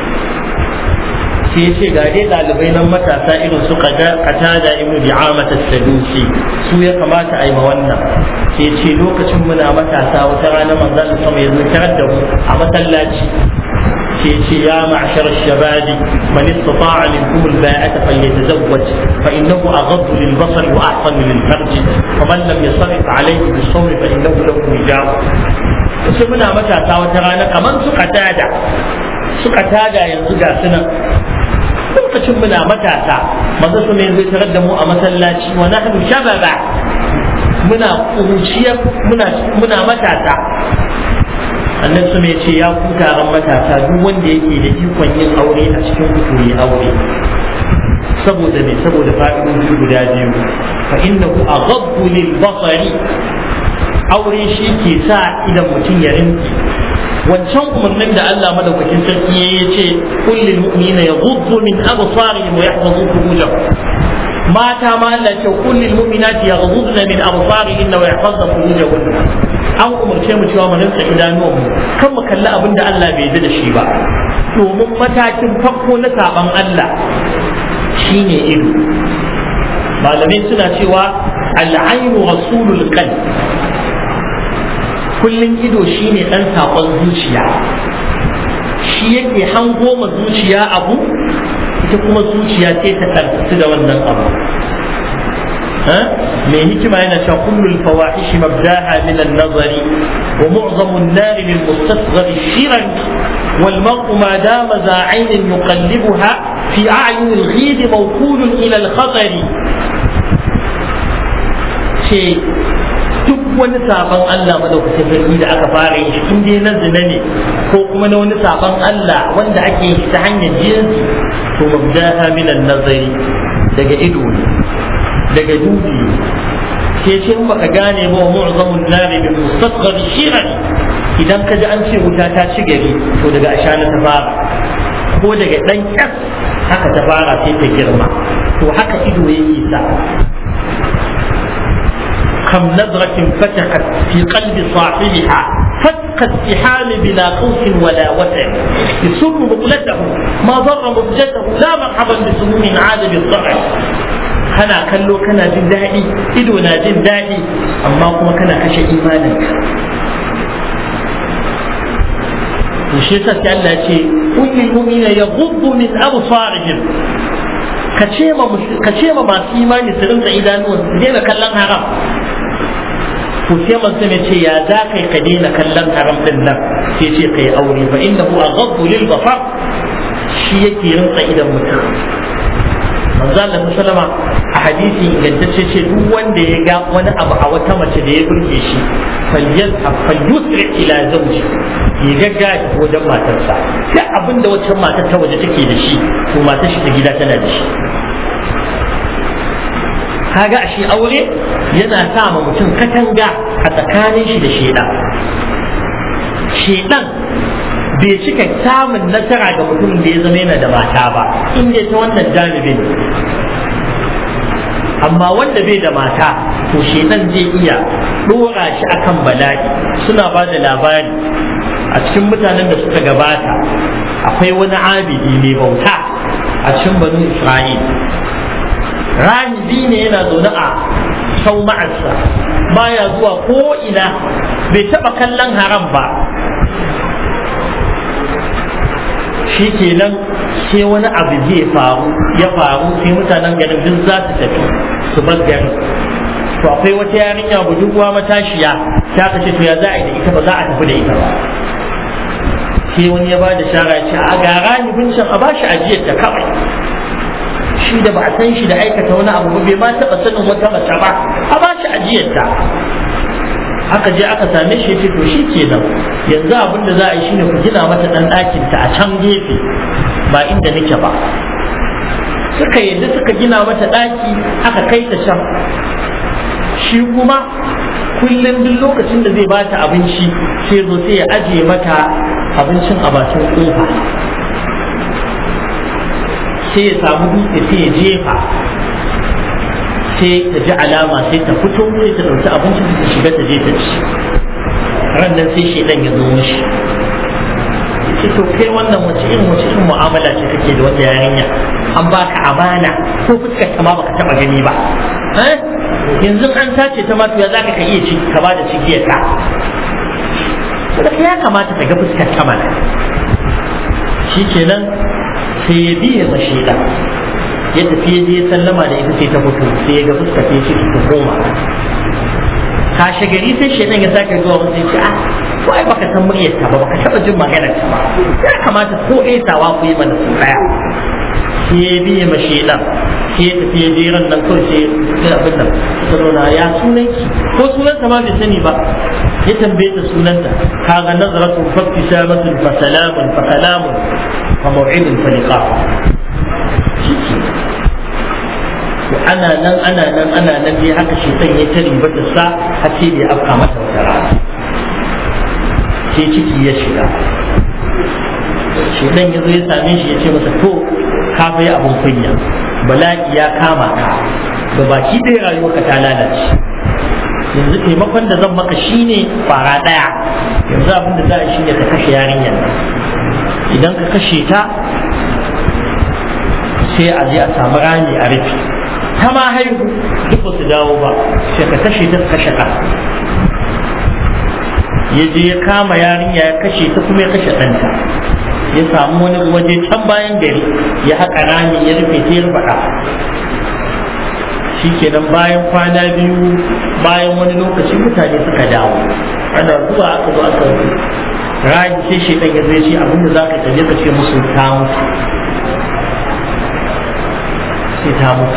sai ce ga dai ɗalibai nan matasa irin su qatada ibnu bi'amat as-sadusi su ya kamata a yi ma wannan sai ce lokacin muna matasa wata rana manzon sama ya zo tarar da mu a masallaci sai ce ya ma'shar ash-shabab man istata'a minkum al-ba'ata falyatazawwaj fa innahu aghaddu lil-basar wa ahsanu lil-farj faman lam yasrif alayhi bis-sawm fa innahu lahu hijab sai muna matasa wata rana kamar suka tada suka tada yanzu ga sunan lokacin muna matasa manzo su ne zai tarar da mu a masallaci wa nahnu shababa muna kuruciya muna muna matasa annan su ce ya ku taron matasa duk wanda yake da ikon yin aure a cikin ku yi aure saboda me saboda fa'idoji guda biyu fa innahu aghaddu lil basari aure shi ke sa idan mutum ya rinki wancan umarnin da Allah madaukakin sarki ya ce kullil mu'minina yaghuddu min absarihim wa yahfazu furujahum mata ma Allah ce kullil mu'minati yaghudduna min absarihinna wa yahfazna furujahunna an umarce mu cewa mu rinsa idanuwan mu kan mu kalli abin da Allah bai yarda da shi ba domin matakin farko na saban Allah shine ido malamai suna cewa al'ainu rasulul qalb kullum ido shine dan sakon zuciya shi yake hango ma zuciya abu ita kuma zuciya ce ta tsarki da wannan abu mai hikima yana cewa kullul fawahish mabdaha min an-nazari wa mu'zamu an-nar lil mustasghar shiran wal mar'u ma dama za 'aynin yuqallibuha fi a'yun al-ghid mawqul ila al-khatari ce duk wani sabon Allah madaukakin sarki da aka fara yi in dai na zina ne ko kuma na wani sabon Allah wanda ake yi ta hanyar jinsi to mabdaha minan nazari daga ido ne daga dubi ke ce in baka gane ba mu'zamun nari bil mustaqbal shiran idan ka ji an ce wuta ta ci gari to daga ashana ta fara ko daga dan kyas haka ta fara sai ta girma to haka ido yake sa كم نظرة فتحت في قلب صاحبها فتق السحام بلا خوف ولا وسع يسر مقلته ما ضر مبجته لا مرحبا بسموم عاد بالضرع kana kallo kana jin daɗi ido na jin daɗi amma kuma kana kashe imaninka to shi yasa sai Allah ce kullul mu'mina yaghuddu min absarihim ka ce ma ka ce ma masu imani su rinka idanuwan su daina kallon haram to sai manzo ne ce ya za kai ka daina kallon haram din nan sai ce kai aure fa innahu aghaddu lil basar shi yake rinka idan mutum manzo Allah sallama a hadisi ingantacce ce duk wanda ya ga wani abu a wata mace da ya burge shi falyazhab falyusri ila zawji ya gagga wajen matarsa duk abin da wacce matar ta waje take da shi to matar shi ta gida tana da shi kaga a shi aure yana sa ma mutum katanga a tsakanin shi da shedan shedan bai cika samun nasara ga mutumin da ya zama yana da mata ba in dai ta wannan janibin amma wanda bai da mata to shedan zai iya dora shi akan bala'i suna ba da labari a cikin mutanen da suka gabata akwai wani abidi mai bauta a cikin banu isra'il rahibi ne yana zaune a sauma'arsa baya zuwa ko ina bai taba kallon haram ba shi kenan sai wani abu zai faru ya faru sai mutanen garin duk za su tafi su bar garin to akwai wata yarinya budurwa matashiya ta kace to ya za a yi da ita ba za a tafi da ita ba sai wani ya ba da shara ce a ga ranibin can a bashi ajiyar ta kawai shi da ba a san shi da aikata wani abu bai ma taɓa sanin wata mace ba a bashi ajiyar ta aka je aka same shi ce to shi kenan yanzu abin da za a yi shine ku gina mata dan ɗakin ta a can gefe ba inda nake ba suka yadda suka gina mata ɗaki aka kai ta can shi kuma kullum duk lokacin da zai bata abinci sai zo sai ya ajiye mata abincin a bakin kofa sai ya samu dutse sai ya jefa sai ta ji alama sai ta fito sai ta ɗauki abincin ta shiga ta je ta ci ran nan sai shedan ya zo mishi ce to kai wannan wace irin wace irin mu'amala ce kake da wata yarinya an baka amana ko fuskar ta ma baka taba gani ba yanzu an tace ta ma to ya zaka ka iya ci ka ba da cigiyar ta saboda ya kamata ka ga fuskar ta mana shikenan sai ya biye ma sheda ya tafi ya je sallama da ita sai ta mutu sai ya ga fuskar ta ce ta koma kashe gari sai shedan ya sake zuwa wasu ya ce ah ko ai baka san muryar ta ba baka taba jin maganar ta ba ya kamata ko aisawa ku yi mana su daya sai ya biye ma shedan sai ya tafi ya je ran nan kawai sai ya abin nan ta zauna ya sunan ki ko sunan ta ma bai sani ba ya tambaye ta sunanta kaga nazaratu fa ibtisamatun fa salamun fa kalamun fa maw'idun fa liqa to ana nan ana nan ana nan dai haka shedan ya ta riba da sa har sai da ya afka mata wata rana sai ciki ya shiga shedan ya zo ya same shi ya ce masa to ka bai abun kunya bala'i ya kama ka ga baki ɗaya rayuwarka ta lalace yanzu taimakon da zan maka shine fara ɗaya yanzu abin da za a shine ka kashe yarinyar idan ka kashe ta sai a je a samu rami a rufe ta ma haihu duk ba su dawo ba sai ka kashe ta kashe ka ya je ya kama yarinya ya kashe ta kuma ya kashe ɗanta ya samu wani waje can bayan gari ya haƙa rami ya rufe ta ya faɗa shi kenan bayan kwana biyu bayan wani lokaci mutane suka dawo ana zuwa aka zo aka rami sai shi ɗan ya zai ce abinda za ka kaje ka ce musu ta mutu sai ta mutu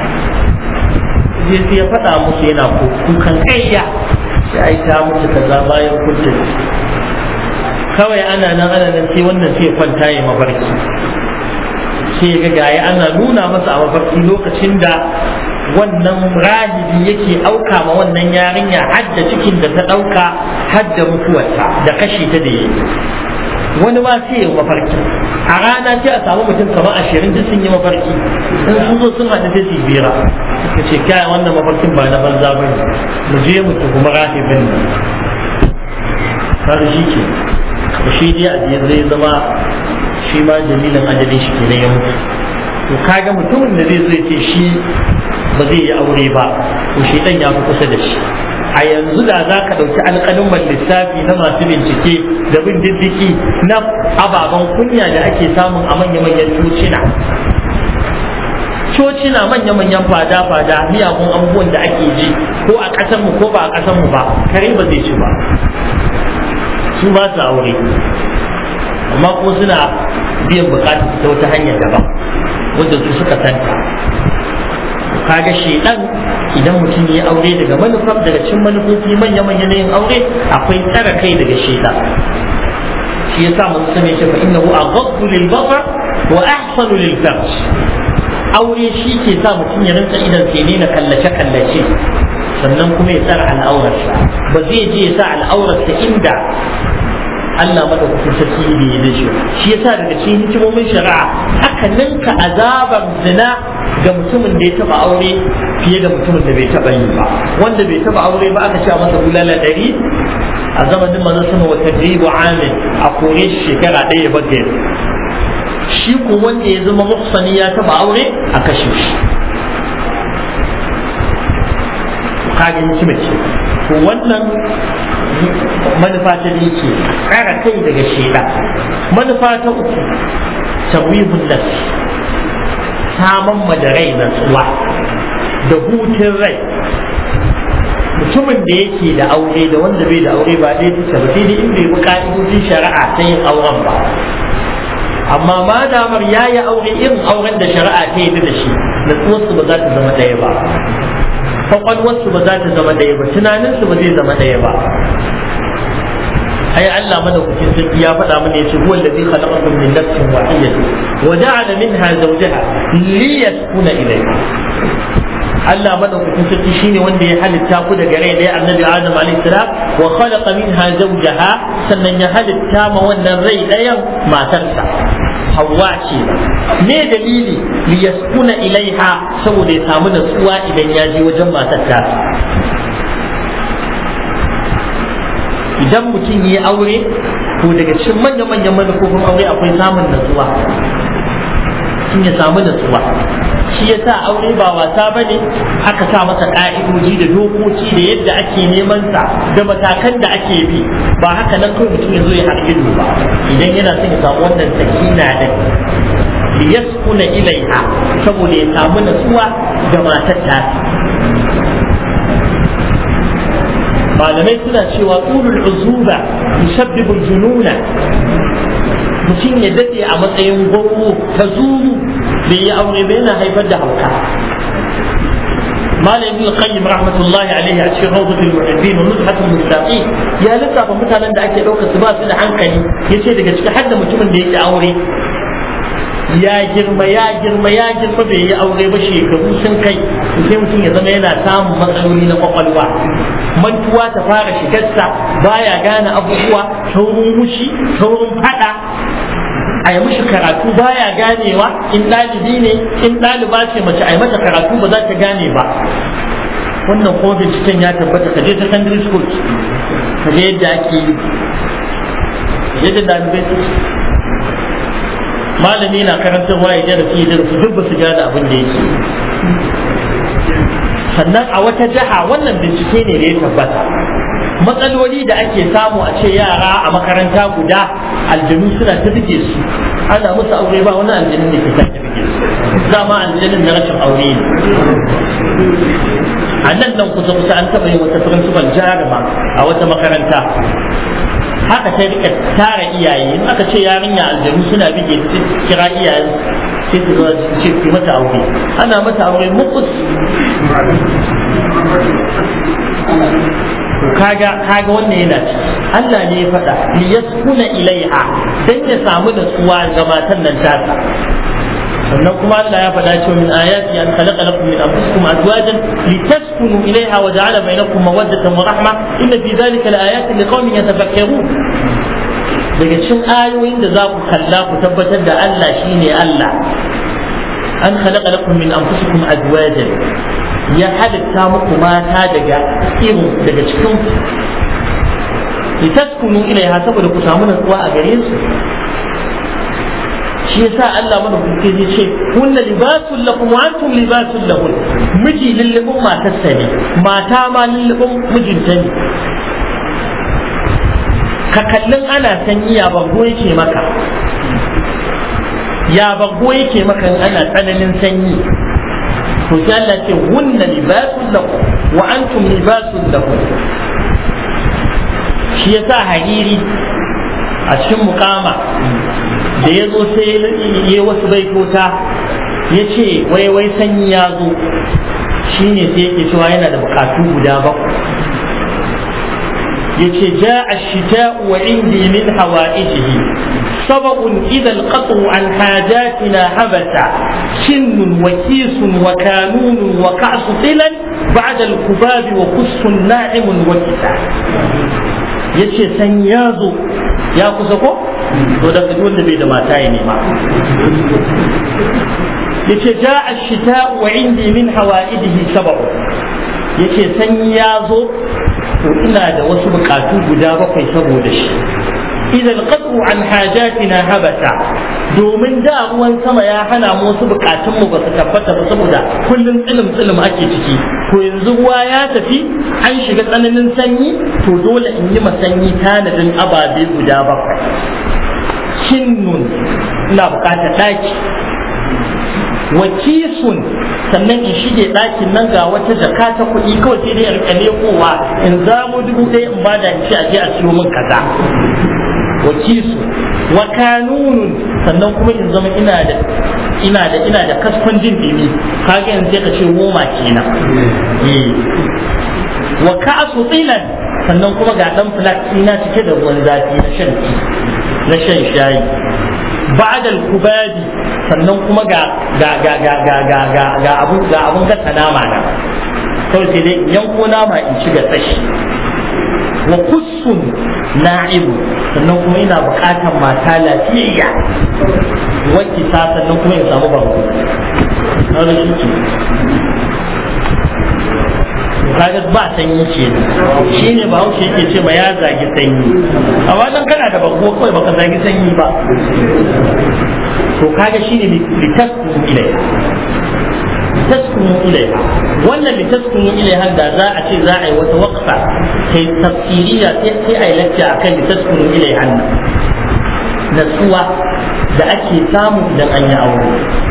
sai ya faɗa musu yana kukan kaiya sai ai ta mutu kaza bayan kunta kawai ana nan ana nan sai wannan sai kwanta ya mafarki sai ga gaya ana nuna masa a mafarki lokacin da wannan rahibi yake auka ma wannan yarinya hadda cikin da ta ɗauka hadda mutuwarta da kashe ta da yi wani ma sai ya mafarki a rana sai a samu mutum kamar ashirin duk sun yi mafarki in sun zo sun haɗu sai su bira ka ce kai wannan mafarkin ba na banza ba ne mu je mu tuhumi rahibin nan kaga shi ke shi dai a je zai zama shi ma jamilin ajalin shi ke na ya mutu to kaga mutumin da zai zo ya ce shi ba zai yi aure ba to shi dan ya fi kusa da shi a yanzu da za ka ɗauki alƙalin lissafi na masu bincike da bin diddiki na ababen kunya da ake samun a manya-manyan cocina cocina manya-manyan fada-fada miyagun abubuwan da ake ji ko a ƙasarmu ko ba a ƙasarmu ba kare ba zai ci ba su ba su aure amma kuma suna biyan bukatar ta wata hanyar daban wanda su suka santa kaga shedan idan mutum ya aure daga manufar daga cin manufofi manya-manya na yin aure akwai tsara kai daga shedan shi yasa mun sani shi fa innahu aghaddu lil basar wa ahsanu lil farj aure shi ke sa mutum ya rinka idan sai ne na kallace kallace sannan kuma ya tsara al'aurarsa ba zai je ya sa al'aurarsa inda Allah madaukakin sarki bai yi da shi shi yasa daga cikin hikimomin shari'a aka ninka azabar zina ga mutumin da ya taba aure fiye da mutumin da bai taba yi ba wanda bai taba aure ba aka cewa masa bulala ɗari a zamanin manzon sama wa tadribu amin a kore shi shekara ɗaya ba shi ko wanda ya zama muhsani ya taba aure a kashe shi kage hikima ce to wannan manufa ta biyu ce kara kai daga sheda manufa ta uku tawibun nafsi saman madarai na tsuwa da hutun rai mutumin da yake da aure da wanda bai da aure ba ɗaya take ba sai dai in bai bi ka'idojin shari'a ta yin auren ba amma ma damar ya yi aure irin auren da shari'a ta yi da shi natsuwarsu ba za ta zama ɗaya ba kwakwalwarsu ba za ta zama ɗaya ba tunaninsu ba zai zama ɗaya ba ai Allah madaukakin sarki ya faɗa mana yace huwa allazi khalaqakum min nafsin wahidatin wa ja'ala minha zawjaha liyaskuna ilayha Allah madaukakin sarki shine wanda ya halitta ku daga rai ɗaya annabi Adam alaihi salam wa khalaqa minha zawjaha sannan ya halitta ma wannan rai ɗayan matarsa Hawwa ce me dalili li yaskuna ilaiha saboda ya samu natsuwa idan ya je wajen matar ta idan mutum yi aure to daga cikin manya-manyan manufofin aure akwai samun natsuwa mutum ya samu natsuwa shi ya sa aure ba wasa ba ne aka sa masa ƙa'idoji da dokoki da yadda ake neman sa da matakan da ake bi ba haka nan kawai mutum ya zo ya hargido ba idan yana son ya samu wannan sakina da liyaskuna ilaiha saboda ya samu natsuwa da matar ta malamai suna cewa tulul uzuba yusabbibul jununa mutum ya dade a matsayin gwamno ta zuru bai yi aure ba yana haifar da hauka malam ibn qayyim rahmatullahi alaihi a cikin rawdatul muhibbin wa nuzhatul mustaqim ya lissafa mutanen da ake ɗaukar su ba su da hankali yace daga cikin hadda mutumin da yake aure ya girma ya girma ya girma bai yi aure ba shekaru sun kai sai mutum ya zama yana samun matsaloli na kwakwalwa mantuwa ta fara shigarsa baya gane abubuwa saurin mushi saurin fada a yi mishi karatu baya ganewa in ɗalibi ne in ɗaliba ce mace a yi mata karatu ba za ta gane ba wannan kuma binciken ya tabbata ka je secondary school ka je yadda ake yi yadda ɗalibai su malami na karantarwa ya darasi ya darasi duk ba su gane abin da yake sannan a wata jiha wannan bincike ne da ya tabbata matsaloli da ake samu a ce yara a makaranta guda aljanu suna ta buge su ana musu aure ba wani aljanin da ke ta buge su dama aljanin na rashin aure ne a nan nan kusa kusa an taɓa yin wata principal jaruma a wata makaranta haka ta rika tara iyaye in aka ce yarinya aljanu suna bige ta kira iyayen sai su zo su ce ku mata aure ana mata aure mukus kaga kaga wannan yana ci Allah ne ya faɗa li yaskuna ilaiha dan ya samu natsuwa ga matan nan tasa sannan kuma Allah ya faɗa cewa min ayati an khalaqa lakum min anfusikum azwajan litaskunu ilaiha wa ja'ala bainakum mawaddatan wa rahma inna fi dhalika laayatin liqaumin yatafakkarun daga cikin ayoyin da za ku kalla ku tabbatar da Allah shine Allah an khalaqa lakum min anfusikum azwajan ya halitta muku mata daga irin daga cikin litaskunu ilaiha saboda ku samu natsuwa a gare su shi yasa Allah mana kuke zai ce kunna libasun lakum wa antum libasun lahun miji lullubin matarsa ne mata ma lullubin mijinta ne ka kallin ana sanyi ya bango yake maka ya bango yake maka in ana tsananin sanyi to sai Allah ce hunna libasun lakum wa antum libasun lahun shi yasa hariri a cikin mukama da ya zo sai ya wasu baitota ya ce wai wai sanyi ya zo shi ne sai yake cewa yana da bukatu guda bakwai ya ce ja a shita wa indi min hawa'ijihi سبق إذا القطع عن حاجاتنا هبت سن وكيس وكانون وكعس طلا بعد الكباب وقص ناعم وكتاب yace san ya zo ya kusa ko to da kaji wanda bai da mata ya nema yace ja ash-shita wa indi min hawaidihi sabab yace san ya zo to ina da wasu bukatu guda bakwai saboda shi idan qat'u an hajatina habata domin da ruwan sama ya hana mu wasu bukatun mu ba su tabbata ba saboda kullum tsilim tsilim ake ciki to yanzu ruwa ya tafi an shiga tsananin sanyi to dole in yi masanyi tanadin ababe guda bakwai kinnun ina bukatar daki wakisun sannan in shige ɗakin nan ga wata jaka ta kuɗi kawai sai dai in rika kowa in zamo dubu ɗaya in bada in ce aje a siyo min kaza wakisu wa kanunun sannan kuma in zama ina da ina da ina da kaskon jin dimi kaga yanzu sai ka ce goma kenan wa ka'su tilan sannan kuma ga dan flat ina cike da ruwan zafi na shan na shan shayi ba'da al-kubadi sannan kuma ga ga ga ga ga ga ga ga abun ga abun gasa nama na kawai sai dai yanko nama in ci ga tsashi wa kussun na'ibu sannan kuma ina buƙatar mata lafiyayya wacce ta sannan kuma in samu bango kaga shi ke kaga ba sanyi ce shi ne ba haushe yake ce ma ya zagi sanyi amma dan kana da bango kawai baka zagi sanyi ba to kaga shi ne litaskunu ilai litaskunu ilai wannan litaskunu ilai da za a ce za a yi wata waqfa kai tafsiriya sai a yi lacca akan litaskunu ilai hannu natsuwa da ake samu idan an yi aure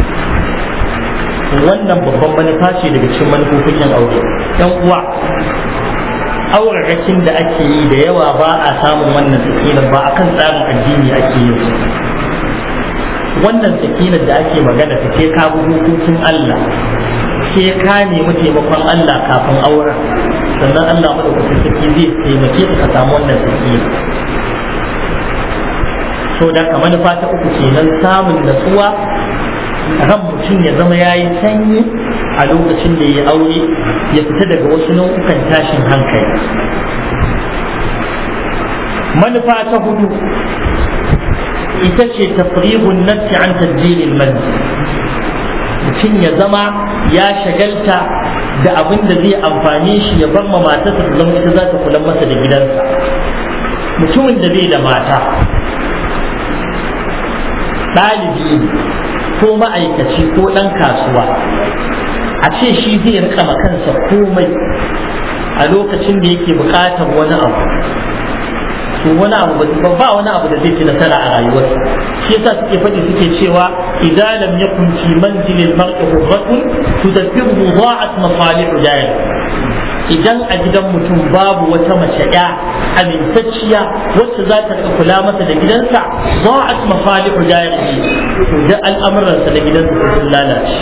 wannan babban manufa ce daga cikin manufofin yin aure yan uwa aurarakin da ake yi da yawa ba a samun wannan sakinar ba akan tsarin addini ake yin su wannan sakinar da ake magana ta sai ka bi hukuncin Allah sai ka nemi taimakon Allah kafin auren sannan Allah madaukakin sarki zai taimake ka samu wannan sakina so da ka manufa ta uku kenan samun natsuwa ran mutum ya zama ya yi sanyi a lokacin da ya aure ya fita daga wasu nau'ukan tashin hankali manufa ta hudu ita ce tafrihun nafsi an tadbirin manzi mutum ya zama ya shagalta da abin da zai amfani shi ya bar ma matarsa ta zama ita za ta kula masa da gidansa mutumin da bai da mata ɗalibi ko ma'aikaci ko ɗan kasuwa a ce shi zai rika kansa komai a lokacin da yake buƙatar wani abu to wani abu ba ba wani abu da zai ci nasara a rayuwarsa shi yasa suke faɗi suke cewa idan lam yakun fi manzilil mar'i hurratun tudabbiru dha'at masalihu jari idan a gidan mutum babu wata mace ya amintacciya wacce za ta kula masa da gidansa dha'at masalihu jari to da al'amuransa da gidansa sun lalace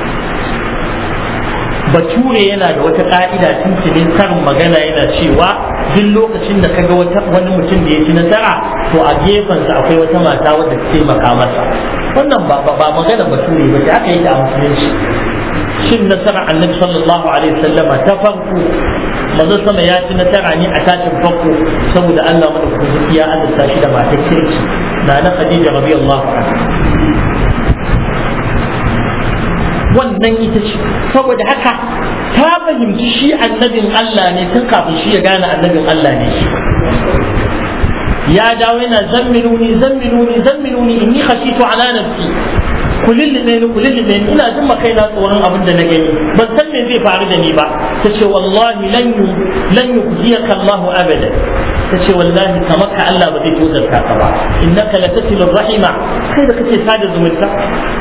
bature yana da wata ka'ida tuntunin karin magana yana cewa duk lokacin da kaga wata wani mutum da ya ci nasara to a gefensa akwai wata mata wadda ta taimaka masa wannan ba ba magana bature ba ce aka yi ta a musulunci shin nasara annabi sallallahu alaihi wasallama ta farko manzo sama ya ci nasara ne a tashin farko saboda Allah madaukakin ya azurta shi da matar kirki na na Khadija radiyallahu anha wannan ita ce saboda haka ta fahimci shi annabin Allah ne tun kafin shi ya gane annabin Allah ne shi ya dawo yana zammiluni zammiluni zammiluni inni khashitu ala nafsi ku lullube ni ku lullube ni ina jin kai na tsoron abin da na gani ban san me zai faru da ni ba ta ce wallahi lan yu lan yukhziyaka Allah abada ta ce wallahi kamar ka Allah ba zai tozarta ka ba innaka latasilu rahima kai da kake sada zumunta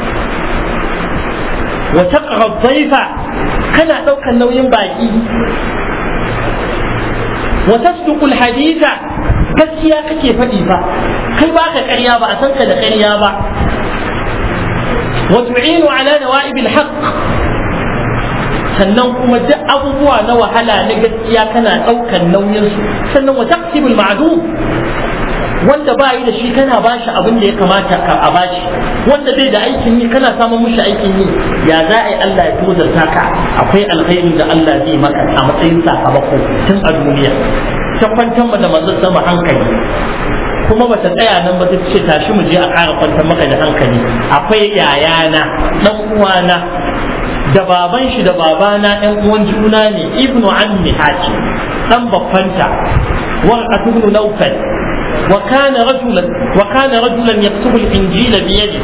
wa taqra dhaifa kana daukan nauyin baki wa tasduqu alhaditha gaskiya kake faɗi fa kai ba ka ƙarya ba a san ka da ƙarya ba wa tu'inu ala nawa'ib alhaq sannan kuma duk abubuwa na wahala na gaskiya kana ɗaukan nauyin su sannan wa taqsibul ma'dum wanda ba yi da shi kana ba shi abin da ya kamata ka a bashi wanda bai da aikin yi kana samun mushi aikin yi ya za a yi Allah ya tozarta ka akwai alkhairi da Allah zai maka a matsayin sakamako tun a duniya ta kwantar da manzon sama hankali kuma ba ta tsaya nan ba ta ce tashi mu je a ƙara kwantar maka da hankali akwai yayana dan uwana da baban shi da babana ɗan uwan juna ne ibnu ammi haji dan babbanta warqatu ibn nawfal وكان رجلا وكان رجلا يكتب الانجيل بيده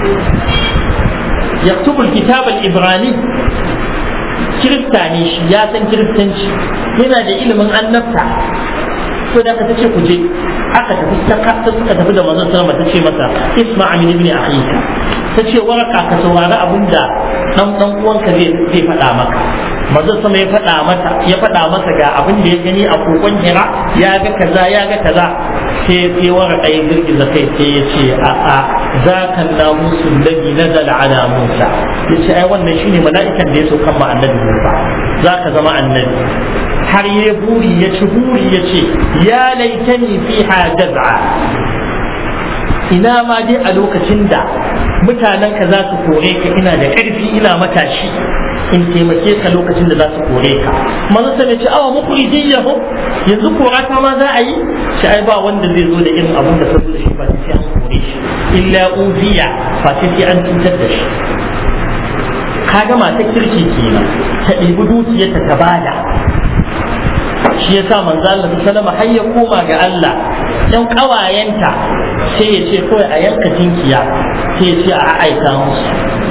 يكتب الكتاب العبراني kiristani shi ya san kiristanci yana da ilimin annabta to da ka ce ku je aka tafi ta suka tafi da manzon sallama ta ce masa isma min ibn akhika ta ce waraka ka saurari abinda dan dan uwanka zai zai faɗa maka manzon sama ya faɗa mata ya faɗa masa ga abin da ya gani a kokon hira ya ga kaza ya ga kaza sai sai waraka ya girgiza kai sai ya ce a a zaka namusu alladhi nazala ala musa yace ai wannan shine mala'ikan da ya so kan ma annabi musa zaka zama annabi har ya buri ya ci buri ya ce ya laitani fiha jaz'a ina ma dai a lokacin da mutanen ka za su kore ka ina da ƙarfi ina matashi in taimake ka lokacin da za su kore ka manzo sai ya ce awa mukhrijiyahu yanzu kora ta ma za a yi shi ai ba wanda zai zo da irin abin da saboda shi ba sai an kore shi illa uziya fa sai an cutar da shi kaga mata kirki kenan ta ɗebi dukiyarta ta bada shi ya sa manzo Allah sallama har ya koma ga Allah ɗan ƙawayenta sai ya ce kawai a yanka tinkiya sai ya ce a aika musu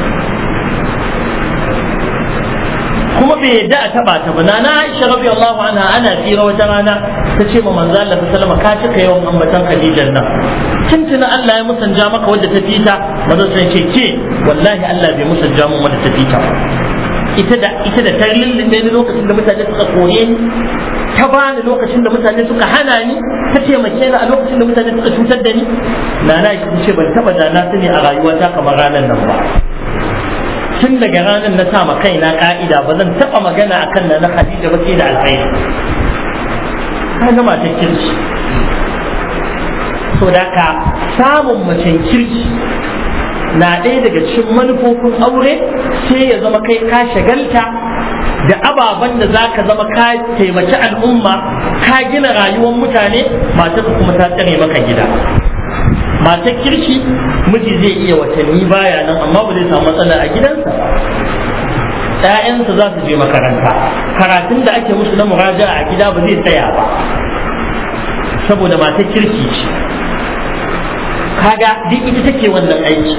kuma bai yadda a taba ta ba na na Aisha radiyallahu anha ana tsira wata rana ta ce ma manzo Allah sallama ka cika yawan ambatan Khadijan nan tuntuna Allah ya musanja maka wadda ta fita manzo sai ce ke wallahi Allah bai musanja mun wadda ta fita ita da ita da ta lullube ni lokacin da mutane suka kore ni ta bani lokacin da mutane suka hana ni ta taimake ni a lokacin da mutane suka cutar da ni na na ce ban taba da na sani a rayuwata kamar ranar nan ba tun daga ranar na sa ma kaina ka'ida ba zan taba magana akan na na Khadija ba sai da alkhairi ka ga matan kirki so da ka samun macen kirki na ɗaya daga cikin manufofin aure sai ya zama kai ka shagalta da ababen da za ka zama ka taimaki al'umma ka gina rayuwar mutane matarka kuma ta tsare maka gida matar kirki miji zai iya watanni baya nan amma ba zai samu matsala a gidansa ‘ya'yansa za su je makaranta karatun da ake musu na muraja a gida ba zai tsaya ba saboda matar kirki ce kaga duk ita take wannan aiki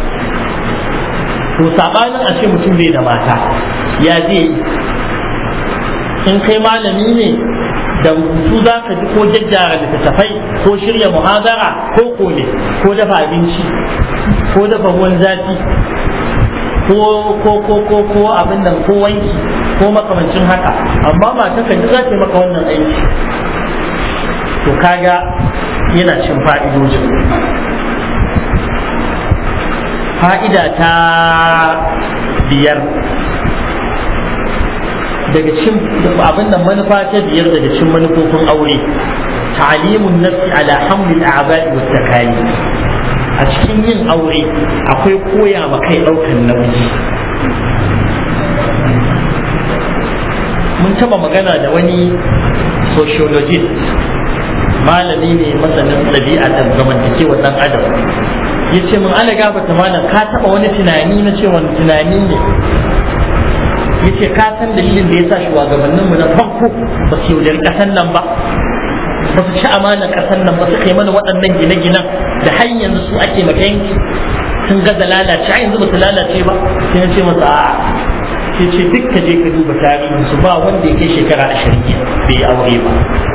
to sabanin a ce mutum bai da mata ya zai yi in kai malami ne da rubutu za ka ji ko jajjara littattafai ko shirya muhazara ko kone ko dafa abinci ko dafa ruwan zafi ko ko ko ko ko abin nan ko wanki ko makamancin haka amma mata ka ji za ta yi maka wannan aiki to kaga yana cin fa'idojin fa'ida ta biyar daga cin abin da manufa ta biyar daga cin manufofin aure ta'alimun nafsi ala hamlil a'ba'i wa takali a cikin yin aure akwai koya ma kai daukan nauyi mun taba magana da wani sociologist malami ne masanin ɗabi'a da zamantakewa ɗan adam ya ce mun ala gafata malam ka taba wani tunani na ce wani tunani ne ya ce ka san dalilin da ya sa shugabanninmu na farko ba su yaudari ƙasan nan ba ba su ci amanar ƙasar nan ba su kai mana waɗannan gine-ginen da har yanzu su ake maganki sun gaza lalace har yanzu ba su lalace ba sai na ce masa a'a sai ce duk ka je ka duba tarihin su ba wanda ya kai shekara ashirin bai yi aure ba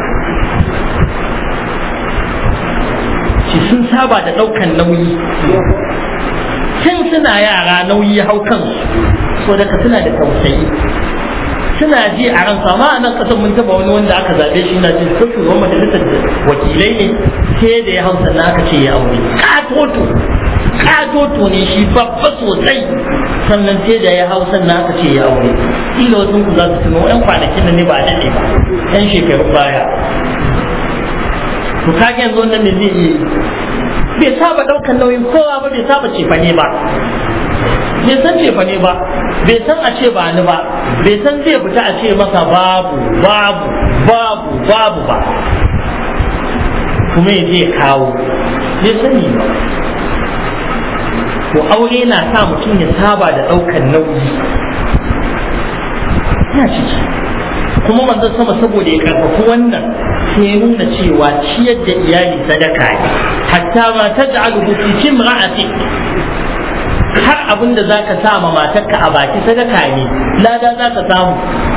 shi sun saba da ɗaukan nauyi tun suna yara nauyi hau kansu so daga suna da tausayi suna ji a ransu amma a nan kasan mun taba wani wanda aka zaɓe shi na jin ko shugaban majalisar wakilai ne sai da ya hau sannan aka ce ya aure katoto katoto ne shi babba sosai sannan sai da ya hau sannan aka ce ya aure kila wasu ku za su tuno yan kwanakin nan ne ba a daɗe ba yan shekarun baya to kage yanzu wannan ne zai iya bai saba ɗaukan nauyin kowa ba bai saba cefane ba bai san cefane ba bai san a ce ba ni ba bai san zai fita a ce masa babu babu babu babu ba kuma ya je kawo bai sani ba to aure na sa mutum ya saba da ɗaukan nauyi ya ciki kuma manzon sama saboda ya karfafi wannan sai ya nuna cewa ciyar da iyali sadaka ne hatta ma taj'alu fi timra'atik har abin da zaka sa ma matarka a baki sadaka ne lada zaka samu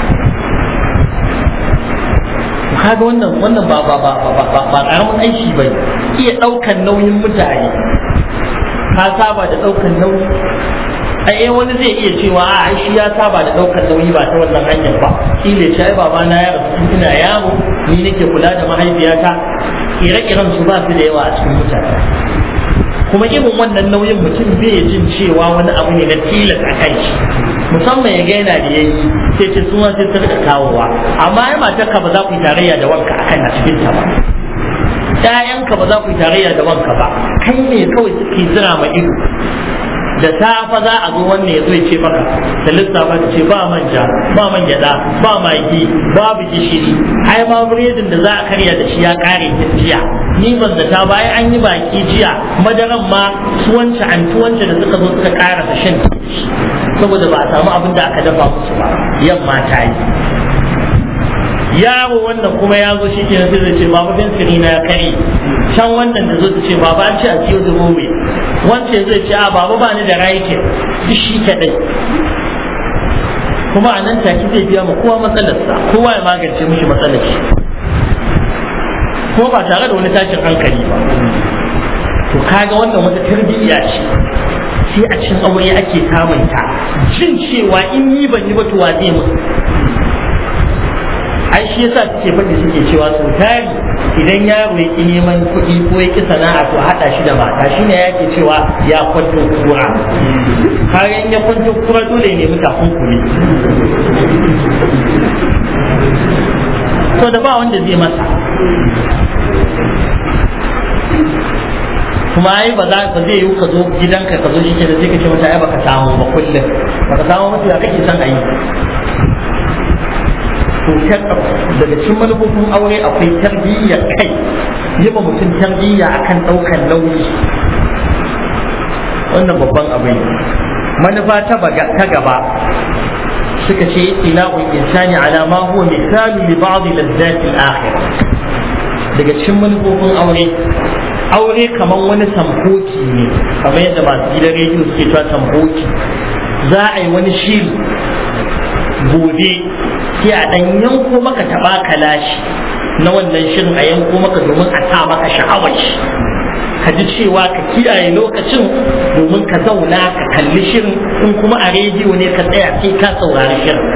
kaga wannan wannan ba ba ba ba ba ba karamin aiki bane iya daukan nauyin mutane ka saba da daukan nauyi ai wani zai iya cewa a shi ya saba da daukar nauyi ba ta wannan hanyar ba shi ne shi baba na ya rasu ina yaro ni nake kula da mahaifiyata ire-iren su ba su da yawa a cikin mutane kuma irin wannan nauyin mutum bai jin cewa wani abu ne na tilas a kan shi musamman ya gaina da yayi sai ce suna sai ta rika kawowa amma ai matarka ba za ku yi tarayya da wanka akan a cikin ta ba ƴaƴanka ba za ku yi tarayya da wanka ba kai ne kawai suke zira ma ido da safa za a zo wannan ya zo ya ce maka da lissafa ta ce ba manja ba man gyada ba magi babu gishiri ai ma biredin da za a karya da shi ya kare jiya ni ban da ta bayan an yi baki jiya madaran ma su wance an wance da suka zo suka kara da shan saboda ba a samu abin da aka dafa musu ba yamma ta yi yaro wannan kuma ya zo shi ke sai zai ce baba bin siri na ya kare can wannan da zo ta ce baba an ce a ciyo da gobe wancan zai ce a baba ba ni da raikin duk shi kadai kuma a nan take zai biya ma kowa matsalarsa kowa ya magance mishi matsalar shi kuma ba tare da wani tashin hankali ba to kaga wannan wata tarbiyya ce sai a cikin aure ake samun ta jin cewa in yi ban yi ba to wa zai musu ai shi yasa suke faɗi suke cewa sau tari idan yaro ya ƙi neman kuɗi ko ya ƙi sana'a to haɗa shi da mata shi ne yake cewa ya kwanto kura kayan ya kwanto kura dole ne nemi takunkumi to da ba wanda zai masa kuma ai ba za ba zai yi ka zo gidanka ka zo shi ke da sai ka ce mata ai baka samu ba kullum baka samu mata ya kake son a yi to daga cikin manufofin aure akwai tarbiyyar kai yi ma mutum tarbiyya akan ɗaukar nauyi wannan babban abu ne manufa ta gaba suka ce ila'ul insani ala ma huwa misalu li ba'd lazzati al-akhirah daga cikin manufofin aure aure kamar wani samboki ne kamar yadda masu gidan rediyo suke cewa samboki za a yi wani shiri gobe sai a ɗan yanko maka taɓa kalashi na wannan shirin a yanko maka domin a sa maka sha'awar shi ka ji cewa ka kiyaye lokacin domin ka zauna ka kalli shirin in kuma a rediyo ne ka tsaya sai ka saurari shirin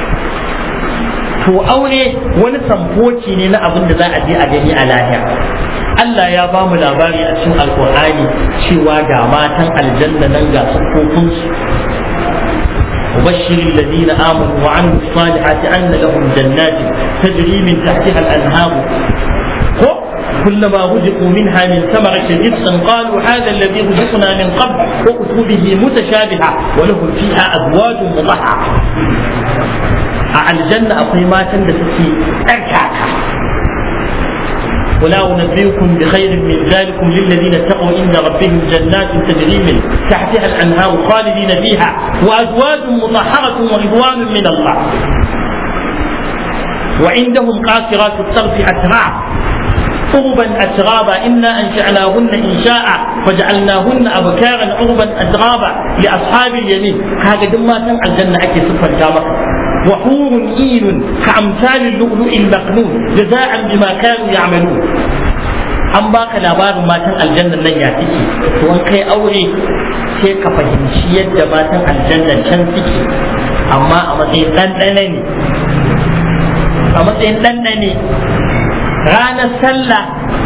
to aure wani samfoci ne na abin da za a je a gani a lahira Allah ya ba mu labari a cikin alkur'ani cewa ga matan aljanna nan ga siffofinsu وبشر الذين آمنوا وعملوا الصالحات أن لهم جنات تجري من تحتها الأنهار ko كلما رزقوا منها من ثمرة رزقا قالوا هذا الذي رزقنا من قبل وأتوا به متشابها ولهم فيها أزواج مطهرة على الجنة أقول ما تندسكي أركاكا ولا أنبئكم بخير من ذلكم للذين اتقوا عند ربهم جنات تجري من تحتها الأنهار خالدين فيها وأزواج مطهرة ورضوان من الله وعندهم قاصرات الطرف أتراب عربا أترابا إنا أنشأناهن إنشاء فجعلناهن أبكارا عربا أترابا لأصحاب اليمين هذا دم تم الجنة أكي سفر جامك وحور إين كأمثال اللؤلؤ المكنون جزاء بما كانوا يعملون an baka labarin matan aljannan nan ya suke to an kai aure sai ka fahimci yadda matan aljannan can suke amma a matsayin ɗanɗana ne a matsayin ɗanɗane ranar sallah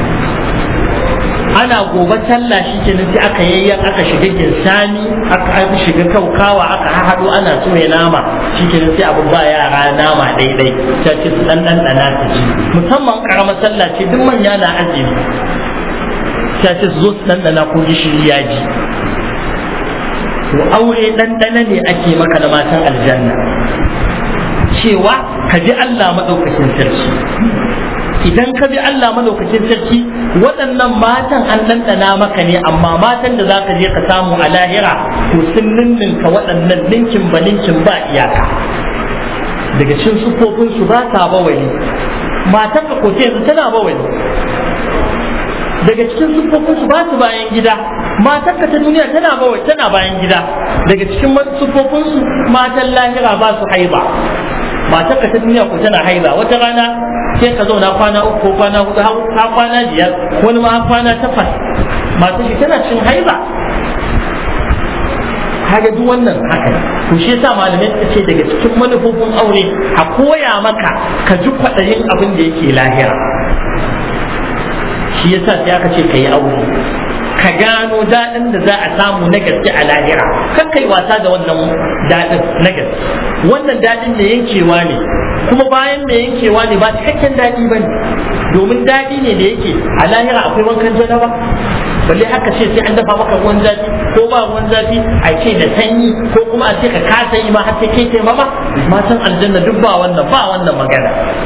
ana gobe sallah shi ke sai aka yayyan aka shiga ginsani aka shiga kaukawa aka haɗo ana so ya nama shi ke sai abu ba yara nama daidai ta ce su ɗan ɗanɗana su ci musamman ƙaramar sallah ce duk manya na azumi ta ce su zo su ɗanɗana ko gishiri ya ji to aure ɗanɗana ne ake maka da matan aljanna cewa ka ji Allah maɗaukakin sarki idan ka bi Allah maɗaukakin sarki waɗannan matan an ɗanɗana maka ne amma matan da za ka je ka samu a lahira to sun ninninka waɗannan ninkin ba ninkin ba iyaka daga cikin sufofinsu ba ta bawali matan ka koce yanzu tana bawali daga cikin sufofinsu ba su bayan gida matan ka ta duniya tana bawali tana bayan gida daga cikin sufofinsu matan lahira ba su haiba matar ka ta duniya ko tana haiza wata rana sai ka zauna kwana uku ko kwana hudu har kwana biyar wani ma kwana takwas matar shi tana cin haiza kaga duk wannan haka ne to shi yasa malamai suka ce daga cikin manufofin aure a koya maka ka ji kwaɗayin abin da yake lahira shi yasa sai aka ce ka yi aure ka gano daɗin da za a samu na gaske a lahira kan kai wasa da wannan daɗin na gaske wannan daɗin da yankewa ne kuma bayan da yankewa ne ba cikakken daɗi ba ne domin daɗi ne da yake a lahira akwai wankan janaba balle haka ce sai an dafa maka ruwan zafi ko ba ruwan zafi a ce da sanyi ko kuma a ce ka kasa yi ma har sai kai taimama matan aljanna duk ba wannan ba wannan magana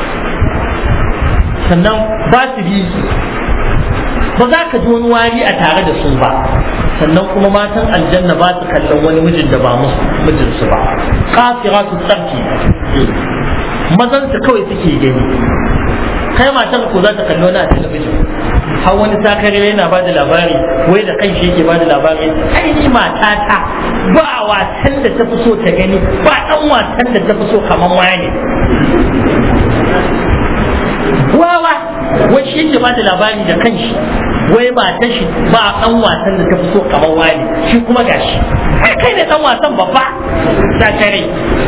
sannan ba su bi ba za ka ji wani wari a tare da su ba sannan kuma matan aljanna ba su kallon wani mijin da ba musu mijinsu ba kafira su tsarki mazan su kawai suke gani kai matan ko za ta kallo na talabijin har wani sakare yana ba da labari wai da kan shi yake ba da labari ai ni matata ba wasan da ta fi so ta gani ba dan wasan da ta fi so kamar wani wawa wai shi yake ba da labari da kanshi wai matan shi ba dan wasan da ta fi so kamar wani shi kuma gashi ai kai ne dan wasan babba sakare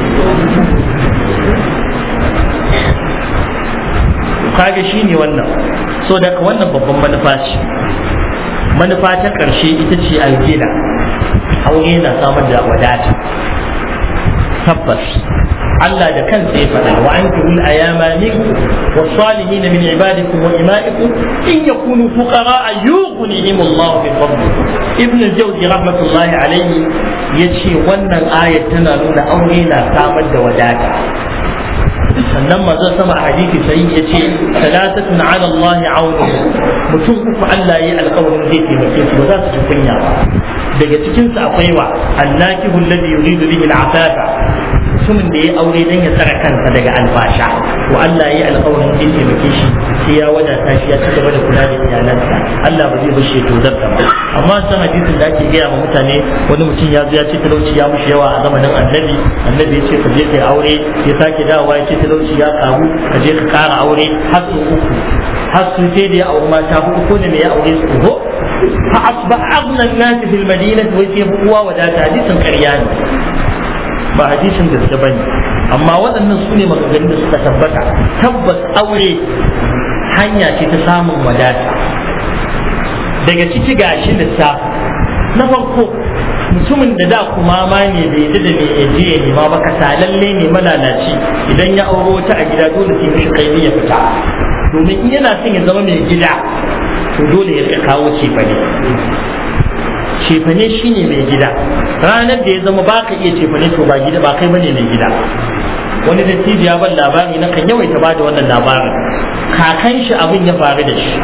kaga shi ne wannan so daga wannan babban manufa ce manufa ta ƙarshe ita ce algina aure na samar da wadata tabbas Allah da kansa ya faɗa wa an tuhul ayama minkum wa salihin min ibadikum wa ima'ikum in yakunu fuqara yughnihim Allah min fadli ibn al-jawzi rahmatullahi alayhi yace wannan ayat tana nuna aure na samar da wadata sannan manzon sama a hadisi sai ya ce salatatun ala Allah aunu mutum uku Allah ya alƙawarin zai taimake su ba za su ji kunya ba daga cikin su akwai wa annakihu alladhi yuridu bihi al-afafa mutumin da ya aure dan ya tsara kansa daga albasha to Allah ya alƙawarin zai taimake shi sai ya wadata shi ya ci gaba da kula da iyalansa Allah ba zai bar shi to zarta ba amma san hadisin da ake gaya ma mutane wani mutum ya zo ya ce talauci ya mushi yawa a zamanin annabi annabi ya ce ka je kai aure ya sake dawowa ya ce talauci ya karu ka je ka kara aure har su uku har su sai da ya auri mata hudu ko da me ya aure su uku fa asba aghna an-nas fil madinati wa sai huwa wadata hadisin ƙarya ne ba hadisin gaske bane amma waɗannan su ne maganganun da suka tabbata tabbas aure hanya ce ta samun wadata daga ciki gashi lissafi na farko mutumin da da kuma ma ne bai yi da mai yaje ya nema ba kasalalle ne malalaci idan ya auro wata a gida dole sai mishi kai ya fita domin in yana son ya zama mai gida to dole ya rika kawo cefane cefane shine mai gida ranar da ya zama ba ka iya cefane to ba gida ba kai bane mai gida wani dattijo ya ban labari na kan yawaita ba da wannan labarin kakan shi abin ya faru da shi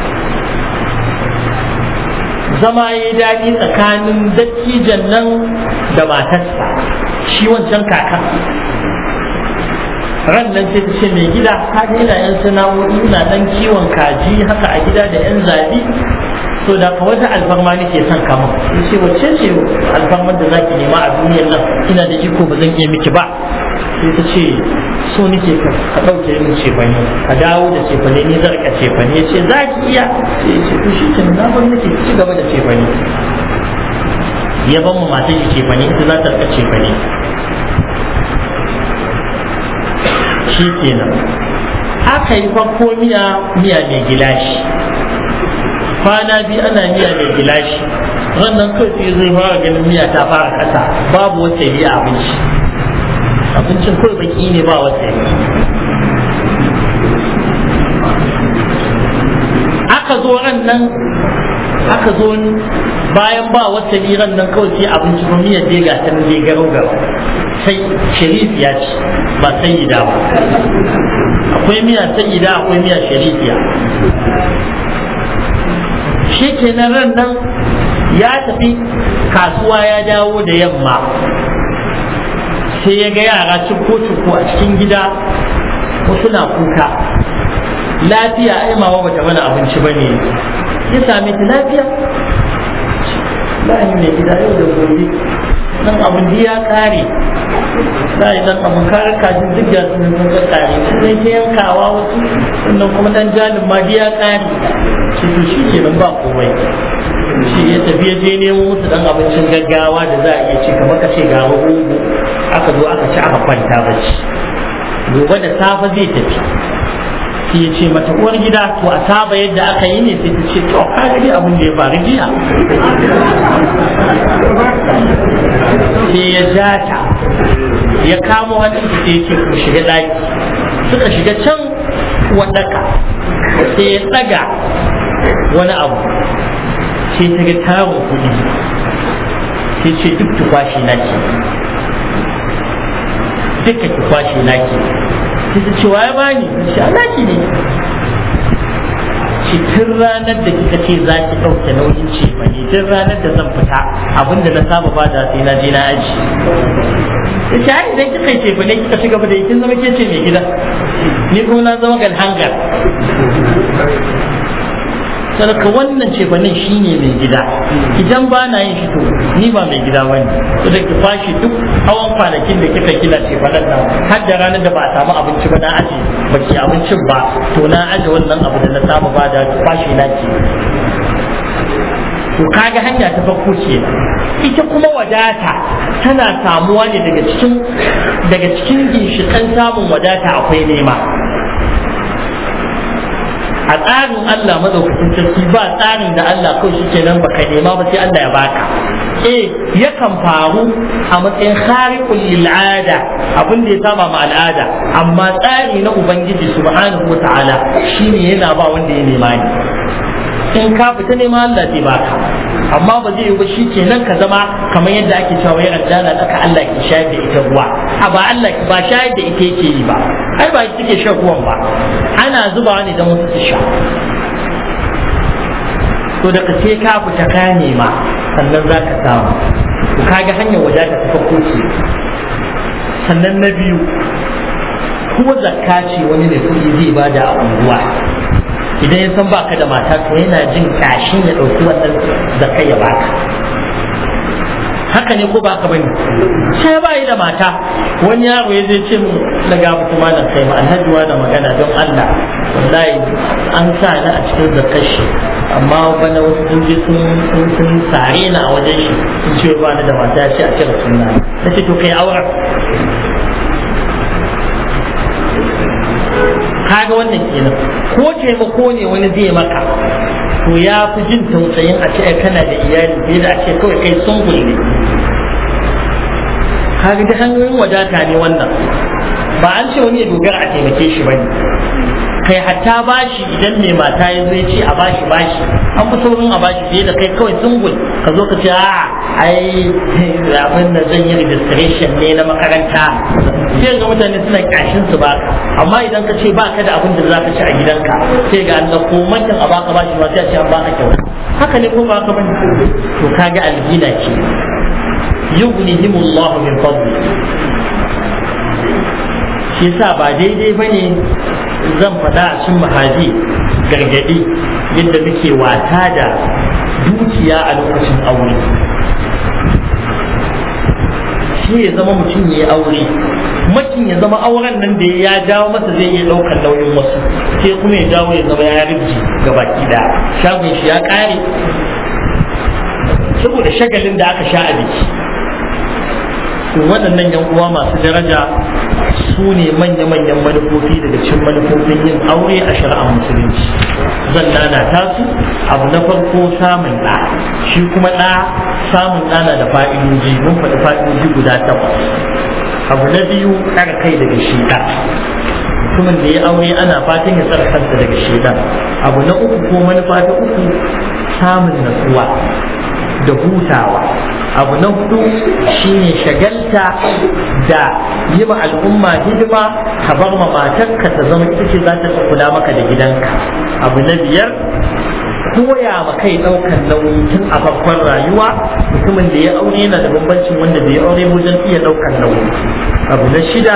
zama ya daɗi tsakanin dattijan nan da matarsa shi wancan kakan ran nan sai ta ce mai gida ka ina yan sana'o'i ina dan kiwon kaji haka a gida da yan zabi so da ka wata alfarma nake son kama ya ce wacce ce alfarmar da zaki nema a duniyar nan ina da iko ba zan iya miki ba sai ta ce so nake ka ɗauke min cefane ka dawo da cefane ni zan rika cefane ya ce za ki iya sai ya ce to shi ke na bar nake ci gaba da cefane ya ban mu mata shi cefane ita za ta rika cefane shi kenan aka yi farko miya miya mai gilashi kwana biyu ana miya mai gilashi wannan kai sai zai fara ganin miya ta fara kasa babu wata yi abinci abincin kawai baki ne ba wata yi aka zo ran nan aka zo bayan ba wata ran nan kawai sai abinci ba miyar dai ga ta dai garo garo sai sharifiya ce ba sayyida ba akwai miya sayyida akwai miya sharifiya shi kenan ran nan ya tafi kasuwa ya dawo da yamma sai ya ga yara ciko-ciko a cikin gida wasu na kuka lafiya ai mama bata mana abinci ba ne ya same ta lafiya bayan mai gida yau da gobe nan abin ya kare za yi nan abin kare kajin duk da sun sun kare sai ta yankawa wasu sannan kuma dan jalin ma ya kare shi to shi ke nan ba komai shi ya tafi ya je nemo musu dan abincin gaggawa da za a iya ci kamar ka ce ga rogo aka zo aka ci aka kwanta bacci gobe da safe zai tafi sai ya ce mata uwar gida to a saba yadda aka yi ne sai ta ce to ka ga abin da ya faru jiya sai ya ja ta ya kamo hannun ta sai ya ce ku shiga ɗaki suka shiga can wadaka sai ya tsaga wani abu sai ta ga tarin kuɗi sai ce duk tukwashi na ke duka tukwashi na ke sai ta ce waye bani shi alaki ne shi tun ranar da kika ce za ki ɗauke nauyin ce ne tun ranar da zan fita abinda na saba ba da sai na je na aji da shi ai idan kika ce ne kika ci gaba da yi kin zama ke ce mai gida ni kuma na zama galhangar sadaka wannan ce banin shi ne mai gida idan ba na yin shi to ni ba mai gida bane to da ki fashi duk hawan kwanakin da kika kila ce banan nan har da ranar da ba a samu abinci ba na aje ba ki abincin ba to na aje wannan abu da na samu ba da fashi na ke to kaga hanya ta farko ce ita kuma wadata tana samuwa ne daga cikin daga cikin ginshikan samun wadata akwai nema a tsarin Allah madaukakin sarki ba tsarin da Allah kawai shi kenan baka nema ba sai Allah ya baka eh yakan faru a matsayin khariqul lil'ada abin da ya saba ma al'ada amma tsari na ubangiji subhanahu wata'ala shine yana ba wanda ya nema ne in ka fita nema Allah zai baka amma ba zai yi ba shi kenan ka zama kamar yadda ake cewa wai aljana tsaka Allah ke shayar da ita ruwa a ba Allah ba shayar da ita yake yi ba ai ba ita take shan ruwan ba ana zubawa ne don wasu su sha to da ka sai ka fita ka nema sannan za ka samu to kaga hanyar wadata ta farko ce sannan na biyu ko zakka ce wani ne kuɗi zai bada a unguwa idan ya san baka da mata to yana jin kashin ya ɗauki wannan zakka ya baka haka ne ko baka bane sai ba yi da mata wani yaro ya zai ce mu daga mutum malam kai ma alhaji da magana don Allah wallahi an sa ni a cikin zakkar shi amma bana wasu sun je sun sun sare ni a wajen shi sun ce ba ni da mata ya ce a cire sunna ta ce to kai auren kaga wannan kenan ko taimako ne wani zai maka to ya fi jin tausayin a ce kana da iyali fiye da a ce kawai kai sun ne kaga da hanyoyin wadata ne wannan ba an ce wani ya dogara a taimake shi bane kai hatta bashi idan mai mata ya zai ce a bashi bashi an fi saurin a bashi fiye da kai kawai sungul ka zo ka ce a ai abin da zan yi registration ne na makaranta sai ga mutane suna kashin su baka amma idan ka ce baka da abin da za ka ci a gidanka sai ga an ko mantan a baka bashi ma sai a ce an baka kyauta haka ne ko ba ka bane to kaga algina ce yughnihimullahu min fadli shi yasa ba daidai bane zan faɗa a cikin mahaji gargaɗi yadda muke wata da dukiya a lokacin aure shi ya zama mutum ya yi aure mutum ya zama auren nan da ya jawo masa zai iya ɗaukar nauyin wasu sai kuma ya jawo ya zama ya ribji ga baki da shagon shi ya ƙare saboda shagalin da aka sha a biki waɗannan yan uwa masu daraja su ne manya-manyan manufofi daga cikin manufofin yin aure a shari'ar musulunci zan lalata su abu na farko samun ɗa shi kuma ɗa samun ɗa na da fa'idoji mun faɗi fa'idoji guda takwas abu na biyu ɗaga kai daga shida mutumin da ya aure ana fatan ya tsara kansa daga shida abu na uku ko manufa ta uku samun natsuwa da hutawa abu na hudu shine shagalta da yi ma al'umma hidima ka bar ma matarka ta zama ita ce za ta kula maka da gidanka abu na biyar koya ma kai ɗaukan nauyi tun a farkon rayuwa mutumin da ya aure yana da bambancin wanda bai aure wajen iya ɗaukan nauyi abu na shida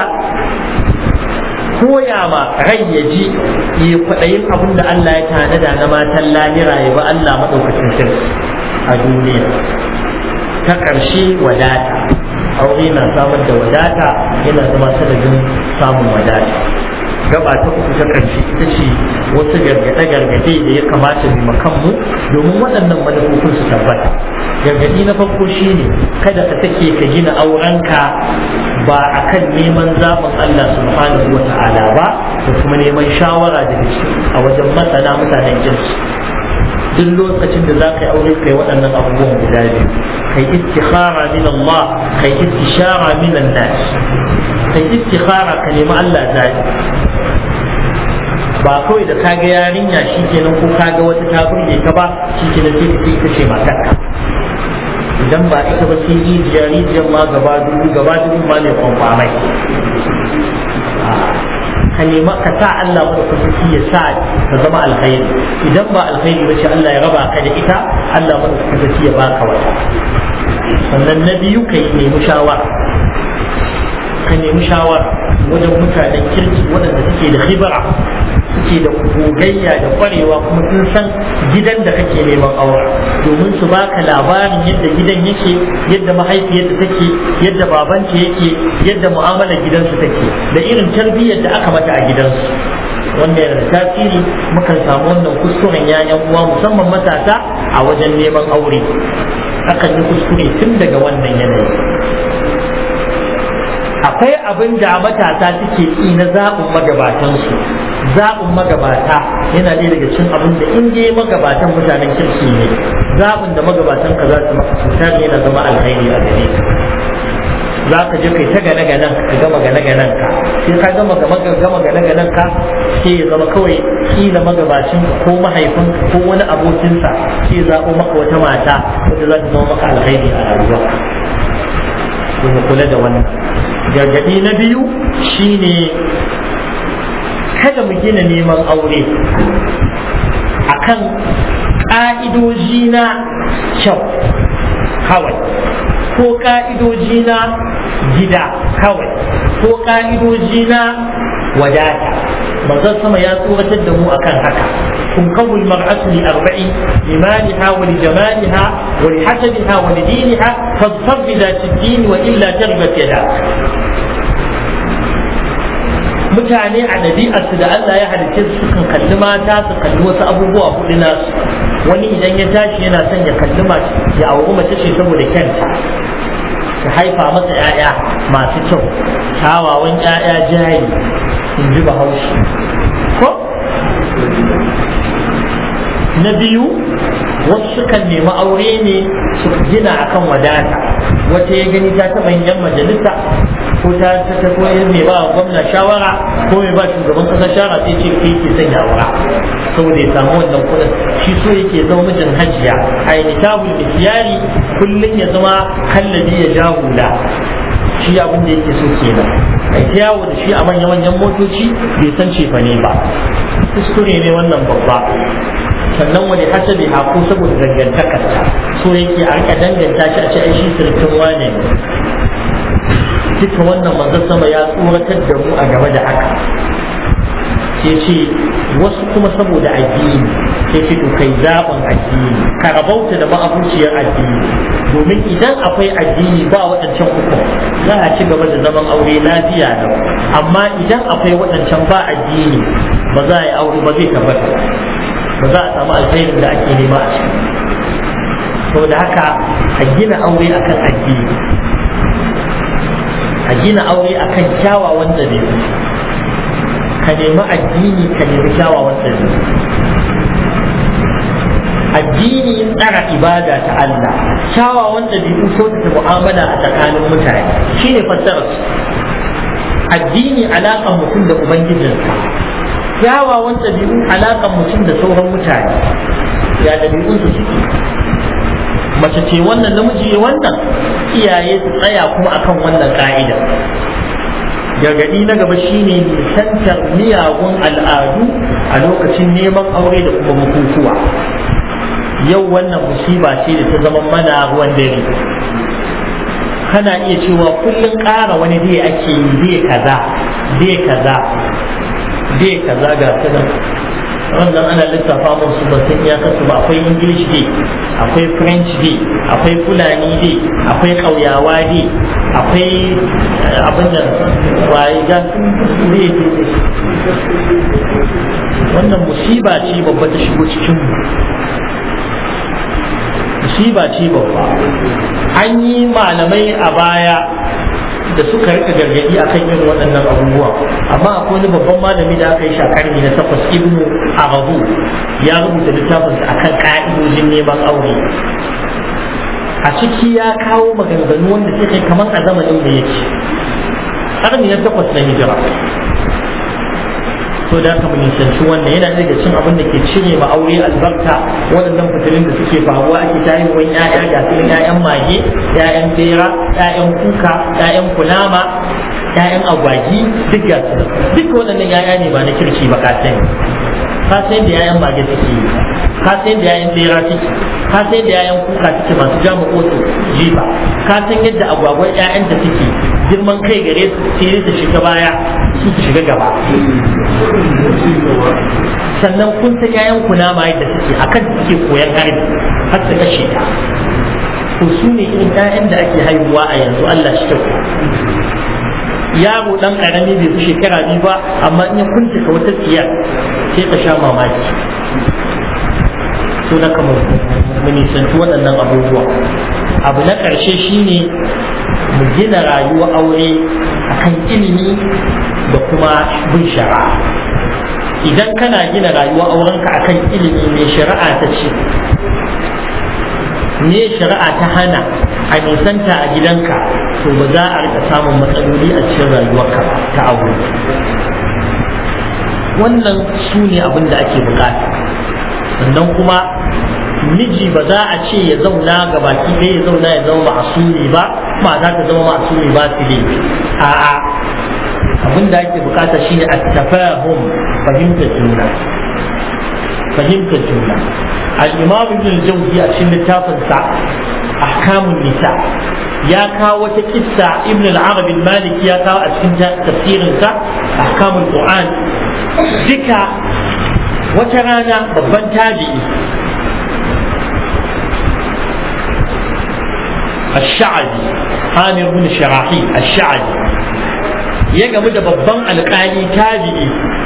koya ma rai ya ji ya kwaɗayin abin da Allah ya tanada na matan lahira ya ba Allah maɗaukacin sirri a duniya ta ƙarshe wadata aure na samar da wadata yana zama sanadin samun wadata gaba ta uku ta ƙarshe ita ce wasu gargaɗe-gargaɗe da ya kamata mu kanmu domin waɗannan manufofin su tabbata gargaɗi na farko shine kada ka take ka gina aurenka ba a kan neman zaɓin Allah subhanahu wa ta'ala ba da kuma neman shawara daga a wajen masana mutanen jinsu duk lokacin da za ka yi aure kai waɗannan abubuwan guda biyu kai istikhara min Allah kai istishara min nas kai istikhara ka nemi Allah zaɓi ba kawai da kaga yarinya shikenan ko kaga wata ta burge ka ba shikenan sai ka ita ce matarka idan ba ita ba sai rijiya rijiyar ma gaba dubu gaba dubu ma ne kwamfamai ka nema ka sa Allah mada kusurci ya sa ta zama alkhairi idan ba alkhairi ba ce Allah ya raba ka da ita Allah mada kusurci ya baka wata sannan na biyu ka yi nemi shawara ka nemi shawara wajen mutanen kirki waɗanda suke da khibra suke da gogayya da kwarewa kuma sun san gidan da kake neman aure domin su baka labarin yadda gidan yake yadda mahaifiyarta take yadda babanta yake yadda mu'amalar gidansu take da irin tarbiyyar da aka mata a gidansu wanda yana da tasiri mukan samu wannan kuskuren yayan uwa musamman matasa a wajen neman aure akan yi kuskure tun daga wannan yanayi akwai abin da matasa suke yi na zaɓin magabatansu zaɓin magabata yana ɗaya daga cikin abin da in dai magabatan mutanen kirki ne zaɓin da magabatan ka za su maka cutar yana zama alkhairi a gare ka za ka je kai ta gane ganen ka gama gane ganen ka sai ka gama gama gama gane ganen ka sai ya zama kawai kila magabacin ko mahaifin ko wani abokinsa sai ya zaɓo maka wata mata wanda za ta zama maka alkhairi a rayuwa kuma kula da wannan gargaɗi na biyu shine kada mu gina neman aure akan ƙa'idoji na kyau kawai ko ƙa'idoji na gida kawai ko ƙa'idoji na wadata manzon sama ya tsoratar da mu akan haka تنقض المرأة لأربع لمالها ولجمالها ولحسبها ولدينها فاظفر بذات الدين وإلا تربت يداك mutane a ɗabi'arsu da Allah ya halicce su kan kalli mata su kalli wasu abubuwa hudu nasu wani idan ya tashi yana son ya kalli mace ya auri mace ce saboda kyanta ta haifa masa 'ya'ya masu kyau kyawawan 'ya'ya jari in ji bahaushe ko na biyu wasu sukan nemi aure ne su gina akan wadata wata ya gani ta taɓa yin majalisa ko ta ta ta ko mai ba gwamna shawara ko mai ba shugaban kasa shawara sai ce kai ke sanya aura saboda ya samu wannan kuɗin shi so yake zama mijin hajiya a yi nitabul misyari kullum ya zama kallabi ya ja hula shi abin da yake so kenan a ta yawo da shi a manya-manyan motoci bai san cefa ne ba kuskure ne wannan babba sannan wani hasabi haku saboda dangantakarsa so yake a rika danganta shi a ce ai shi sirkin wane ne duka wannan manzon sama ya tsoratar da mu a game da haka sai ce wasu kuma saboda addini sai ce to kai zaɓin addini ka rabauta da ma'abuciyar addini domin idan akwai addini ba waɗancan uku za a ci gaba da zaman aure lafiya da amma idan akwai waɗancan ba addini ba za a yi aure ba zai tabbata ba za a samu alkhairin da ake nema a ciki saboda haka a gina aure akan addini a gina aure akan kyawawan dabi'u ka nemi addini ka nemi kyawawan dabi'u addini tsara ibada ta Allah kyawawan dabi'u kyautata mu'amala a tsakanin mutane shine fassarar addini alaƙar mutum da ubangijinsa kyawawan dabi'u alaƙar mutum da sauran mutane ya dabi'un su suke mace ce wannan namiji wannan iyaye su tsaya kuma akan wannan ka'ida gargaɗi na gaba shine nisantar miyagun al'adu a lokacin neman aure da kuma bukukuwa yau wannan musiba ce da ta zama mana ruwan dare kana iya cewa kullum ƙara wani dai ake yi dai kaza dai kaza dai kaza ga sanan wannan ana lissafa musu ba san ya kasu ba akwai english day akwai french day akwai fulani day akwai ƙauyawa day akwai abin da waye ga day wannan musiba ce babba ta shigo cikin mu musiba ce babba an yi malamai a baya da suka rika gargadi a kan irin waɗannan abubuwa amma akwai wani babban malami da aka yi shakarni na takwas ibnu arabu ya rubuta littafinsa a kan ƙa'idojin neman aure a ciki ya kawo maganganu wanda suka kai kamar a zamanin da yake ƙarni na takwas na hijira so da aka nisanci wannan yana daga cin abin da ke cire ma aure albarka waɗannan fitilin da suke faruwa ake ta yi wani ƴaƴa ga su ƴaƴan mage ƴaƴan bera ƴaƴan kuka ƴaƴan kunama ƴaƴan agwagi duk ga su duk waɗannan ƴaƴa ne ba na kirki ba ka sani ka san da ƴaƴan mage suke yi ka san da ƴaƴan bera suke ka san da ƴaƴan kuka suke masu jama kotu jifa ka san yadda agwagwan ƴaƴan da suke girman kai gare su sai su shiga baya su su shiga gaba sannan kun san yayan kunama yadda suke akan suke koyan harbi har su kashe ta to su ne irin ƴaƴan da ake haihuwa a yanzu Allah shi kyau yaro dan karami bai fi shekara biyu ba amma in ya kunta ka wata tsiya sai ka sha mamaki to na kamar mu nisanci waɗannan abubuwa abu na ƙarshe shine mu gina rayuwa aure akan ilimi da kuma bin shari'a idan kana gina rayuwa aurenka akan ilimi mai shari'a ta ce ne shari'a ta hana a nisanta a gidanka to ba za a rika samun matsaloli a cikin rayuwarka ta aure wannan su ne abin da ake bukata sannan kuma miji ba za a ce ya zauna ga baki ɗaya ya zauna ya zama ma'asumi ba ba za ta zama ma'asumi ba su ne a'a abin da ake bukata shine at-tafahum fahimtar juna fahimtar juna al-imam ibn al-jawzi a cikin littafin sa ahkamun nisa ya kawo wata kissa ibn al-arab al-maliki ya kawo a cikin tafsirin sa ahkamul qur'an duka wata rana babban tabi'i الشعبي عامر بن شراحيل الشعبي ya gamu da babban alƙali tabi'i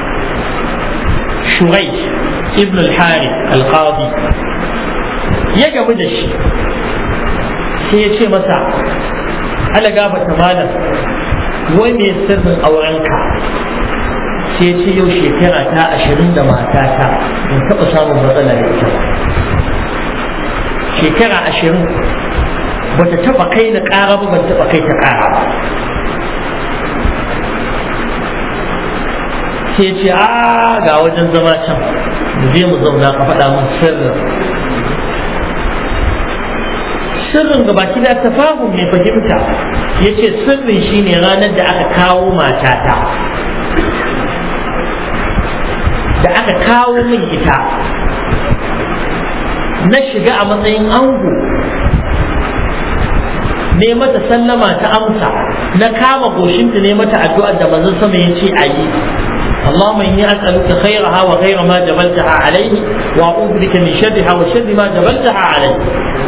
shurai ibn al-hari al-qadi ya gamu da shi sai ya ce masa ala gabata malam wai me sirrin aurenka sai ya ce yau shekara ta ashirin da matata in taɓa samun matsala da ita shekara ashirin bata taɓa kai na ƙara ba ban taɓa kai ta ƙara ba sai ce a ga wajen zama can mu je mu zauna ka faɗa min sirrin sirrin ga baki da tafahum ne fahimta ya ce sirrin shine ranar da aka kawo matata da aka kawo min ita na shiga a matsayin ango ne mata sallama ta amsa na kama goshinta ne mata addu'ar da manzon sama ya ce a yi اللهم إني أسألك خيرها وخير ما جبلتها عليه وأعوذ بك من شرها وشر ما جبلتها عليه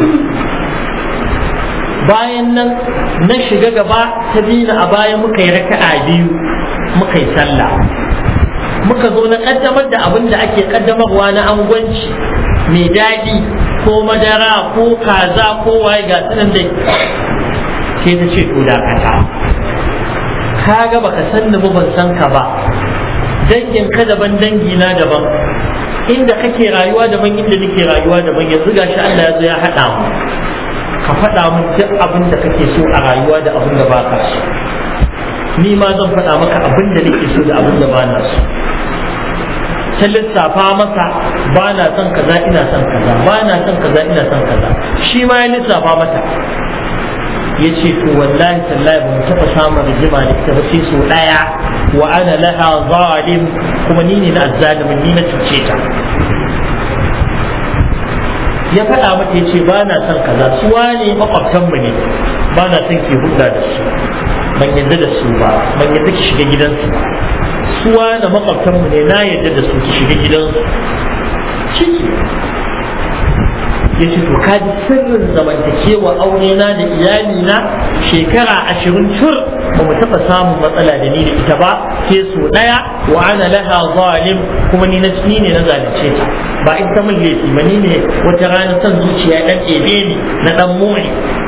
bayan nan na shiga gaba ta dina a baya muka yi raka'a biyu muka yi sallah muka zo na kaddamar da abin da ake kaddamarwa na angwanci mai daɗi ko madara ko kaza ko waye ga sanan da sai ta ce to dakata ka ga baka san ni ba ban san ka ba dangin ka daban dangi na daban inda kake rayuwa daban inda nake rayuwa daban yanzu gashi Allah ya zo ya haɗa mu ka faɗa min duk abin da kake so a rayuwa da abin da baka so ni ma zan faɗa maka abin da nake so da abin da ba na so ta lissafa masa ba na son kaza ina son kaza ba na son kaza ina son kaza shi ma ya lissafa mata ya ce to wallahi tallahi ba mu taɓa samun rigima da ita ba sai so ɗaya wa ana laha zalim kuma ni ne na azzalimin ni na cuce ta ya faɗa mata ya ce ba na son kaza su wane makwabtanmu ne ba na son ke hulɗa da su ban yadda da su ba ban yadda ki shiga gidansu ba su wane makwabtanmu ne na yadda da su ki shiga gidansu ciki ya ce to ka ji sirrin zamantakewa aure na da iyali na shekara ashirin tur ba mu taɓa samun matsala da ni da ita ba ke so ɗaya wa ana laha zalim kuma ni na ni ne na zalunce ta ba in ta min laifi ba ni ne wata rana son zuciya ɗan ɗebe ni na ɗan more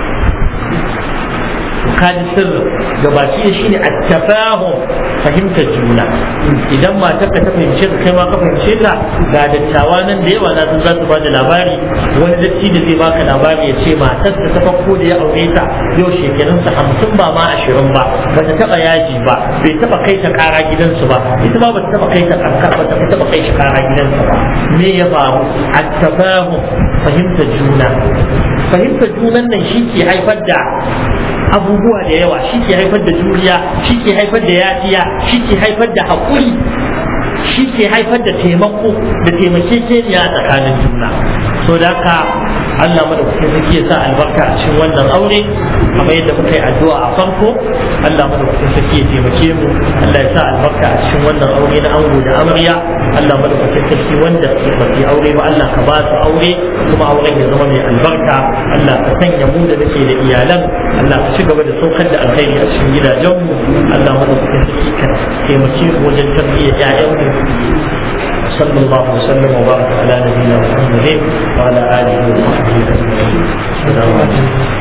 ka ji sirrin gabaci da shine at-tafahum fahimtar juna idan matar ka ta fahimce ka kai ma ka fahimce ta ga dattawa nan da yawa na san za su bada labari wani datti da zai baka labari ya ce matar ta ta farko da ya aure ta yau shekarun sa hamsin ba ma ashirin ba ba ta taba yaji ba bai taba kai ta kara gidansu ba ita ma ba ta taba kai ta kankar ba ta taba kai shi kara gidansu ba me ya faru at-tafahum fahimtar juna fahimtar junan nan shi ke haifar da abubuwa da yawa shi ke haifar da juriya shi ke haifar da yafiya shi ke haifar da haƙuri shi ke haifar da taimako da taimakekeniya a tsakanin juna so da haka Allah madaukakin sarki ya sa albarka a cikin wannan aure kamar yadda muka yi addu'a a farko Allah madaukakin sarki ya taimake mu Allah ya sa albarka a cikin wannan aure na ango da amarya Allah madaukakin sarki wanda ba su aure ba Allah ka ba su aure kuma auren ya zama mai albarka Allah ka sanya mu da nake da iyalan Allah ka ci gaba da saukar da alkhairi a cikin gidajenmu Allah madaukakin sarki ka taimake mu wajen tarbiyyar ƴaƴanmu صلى الله وسلم وبارك على نبينا محمد وعلى اله وصحبه اجمعين السلام عليكم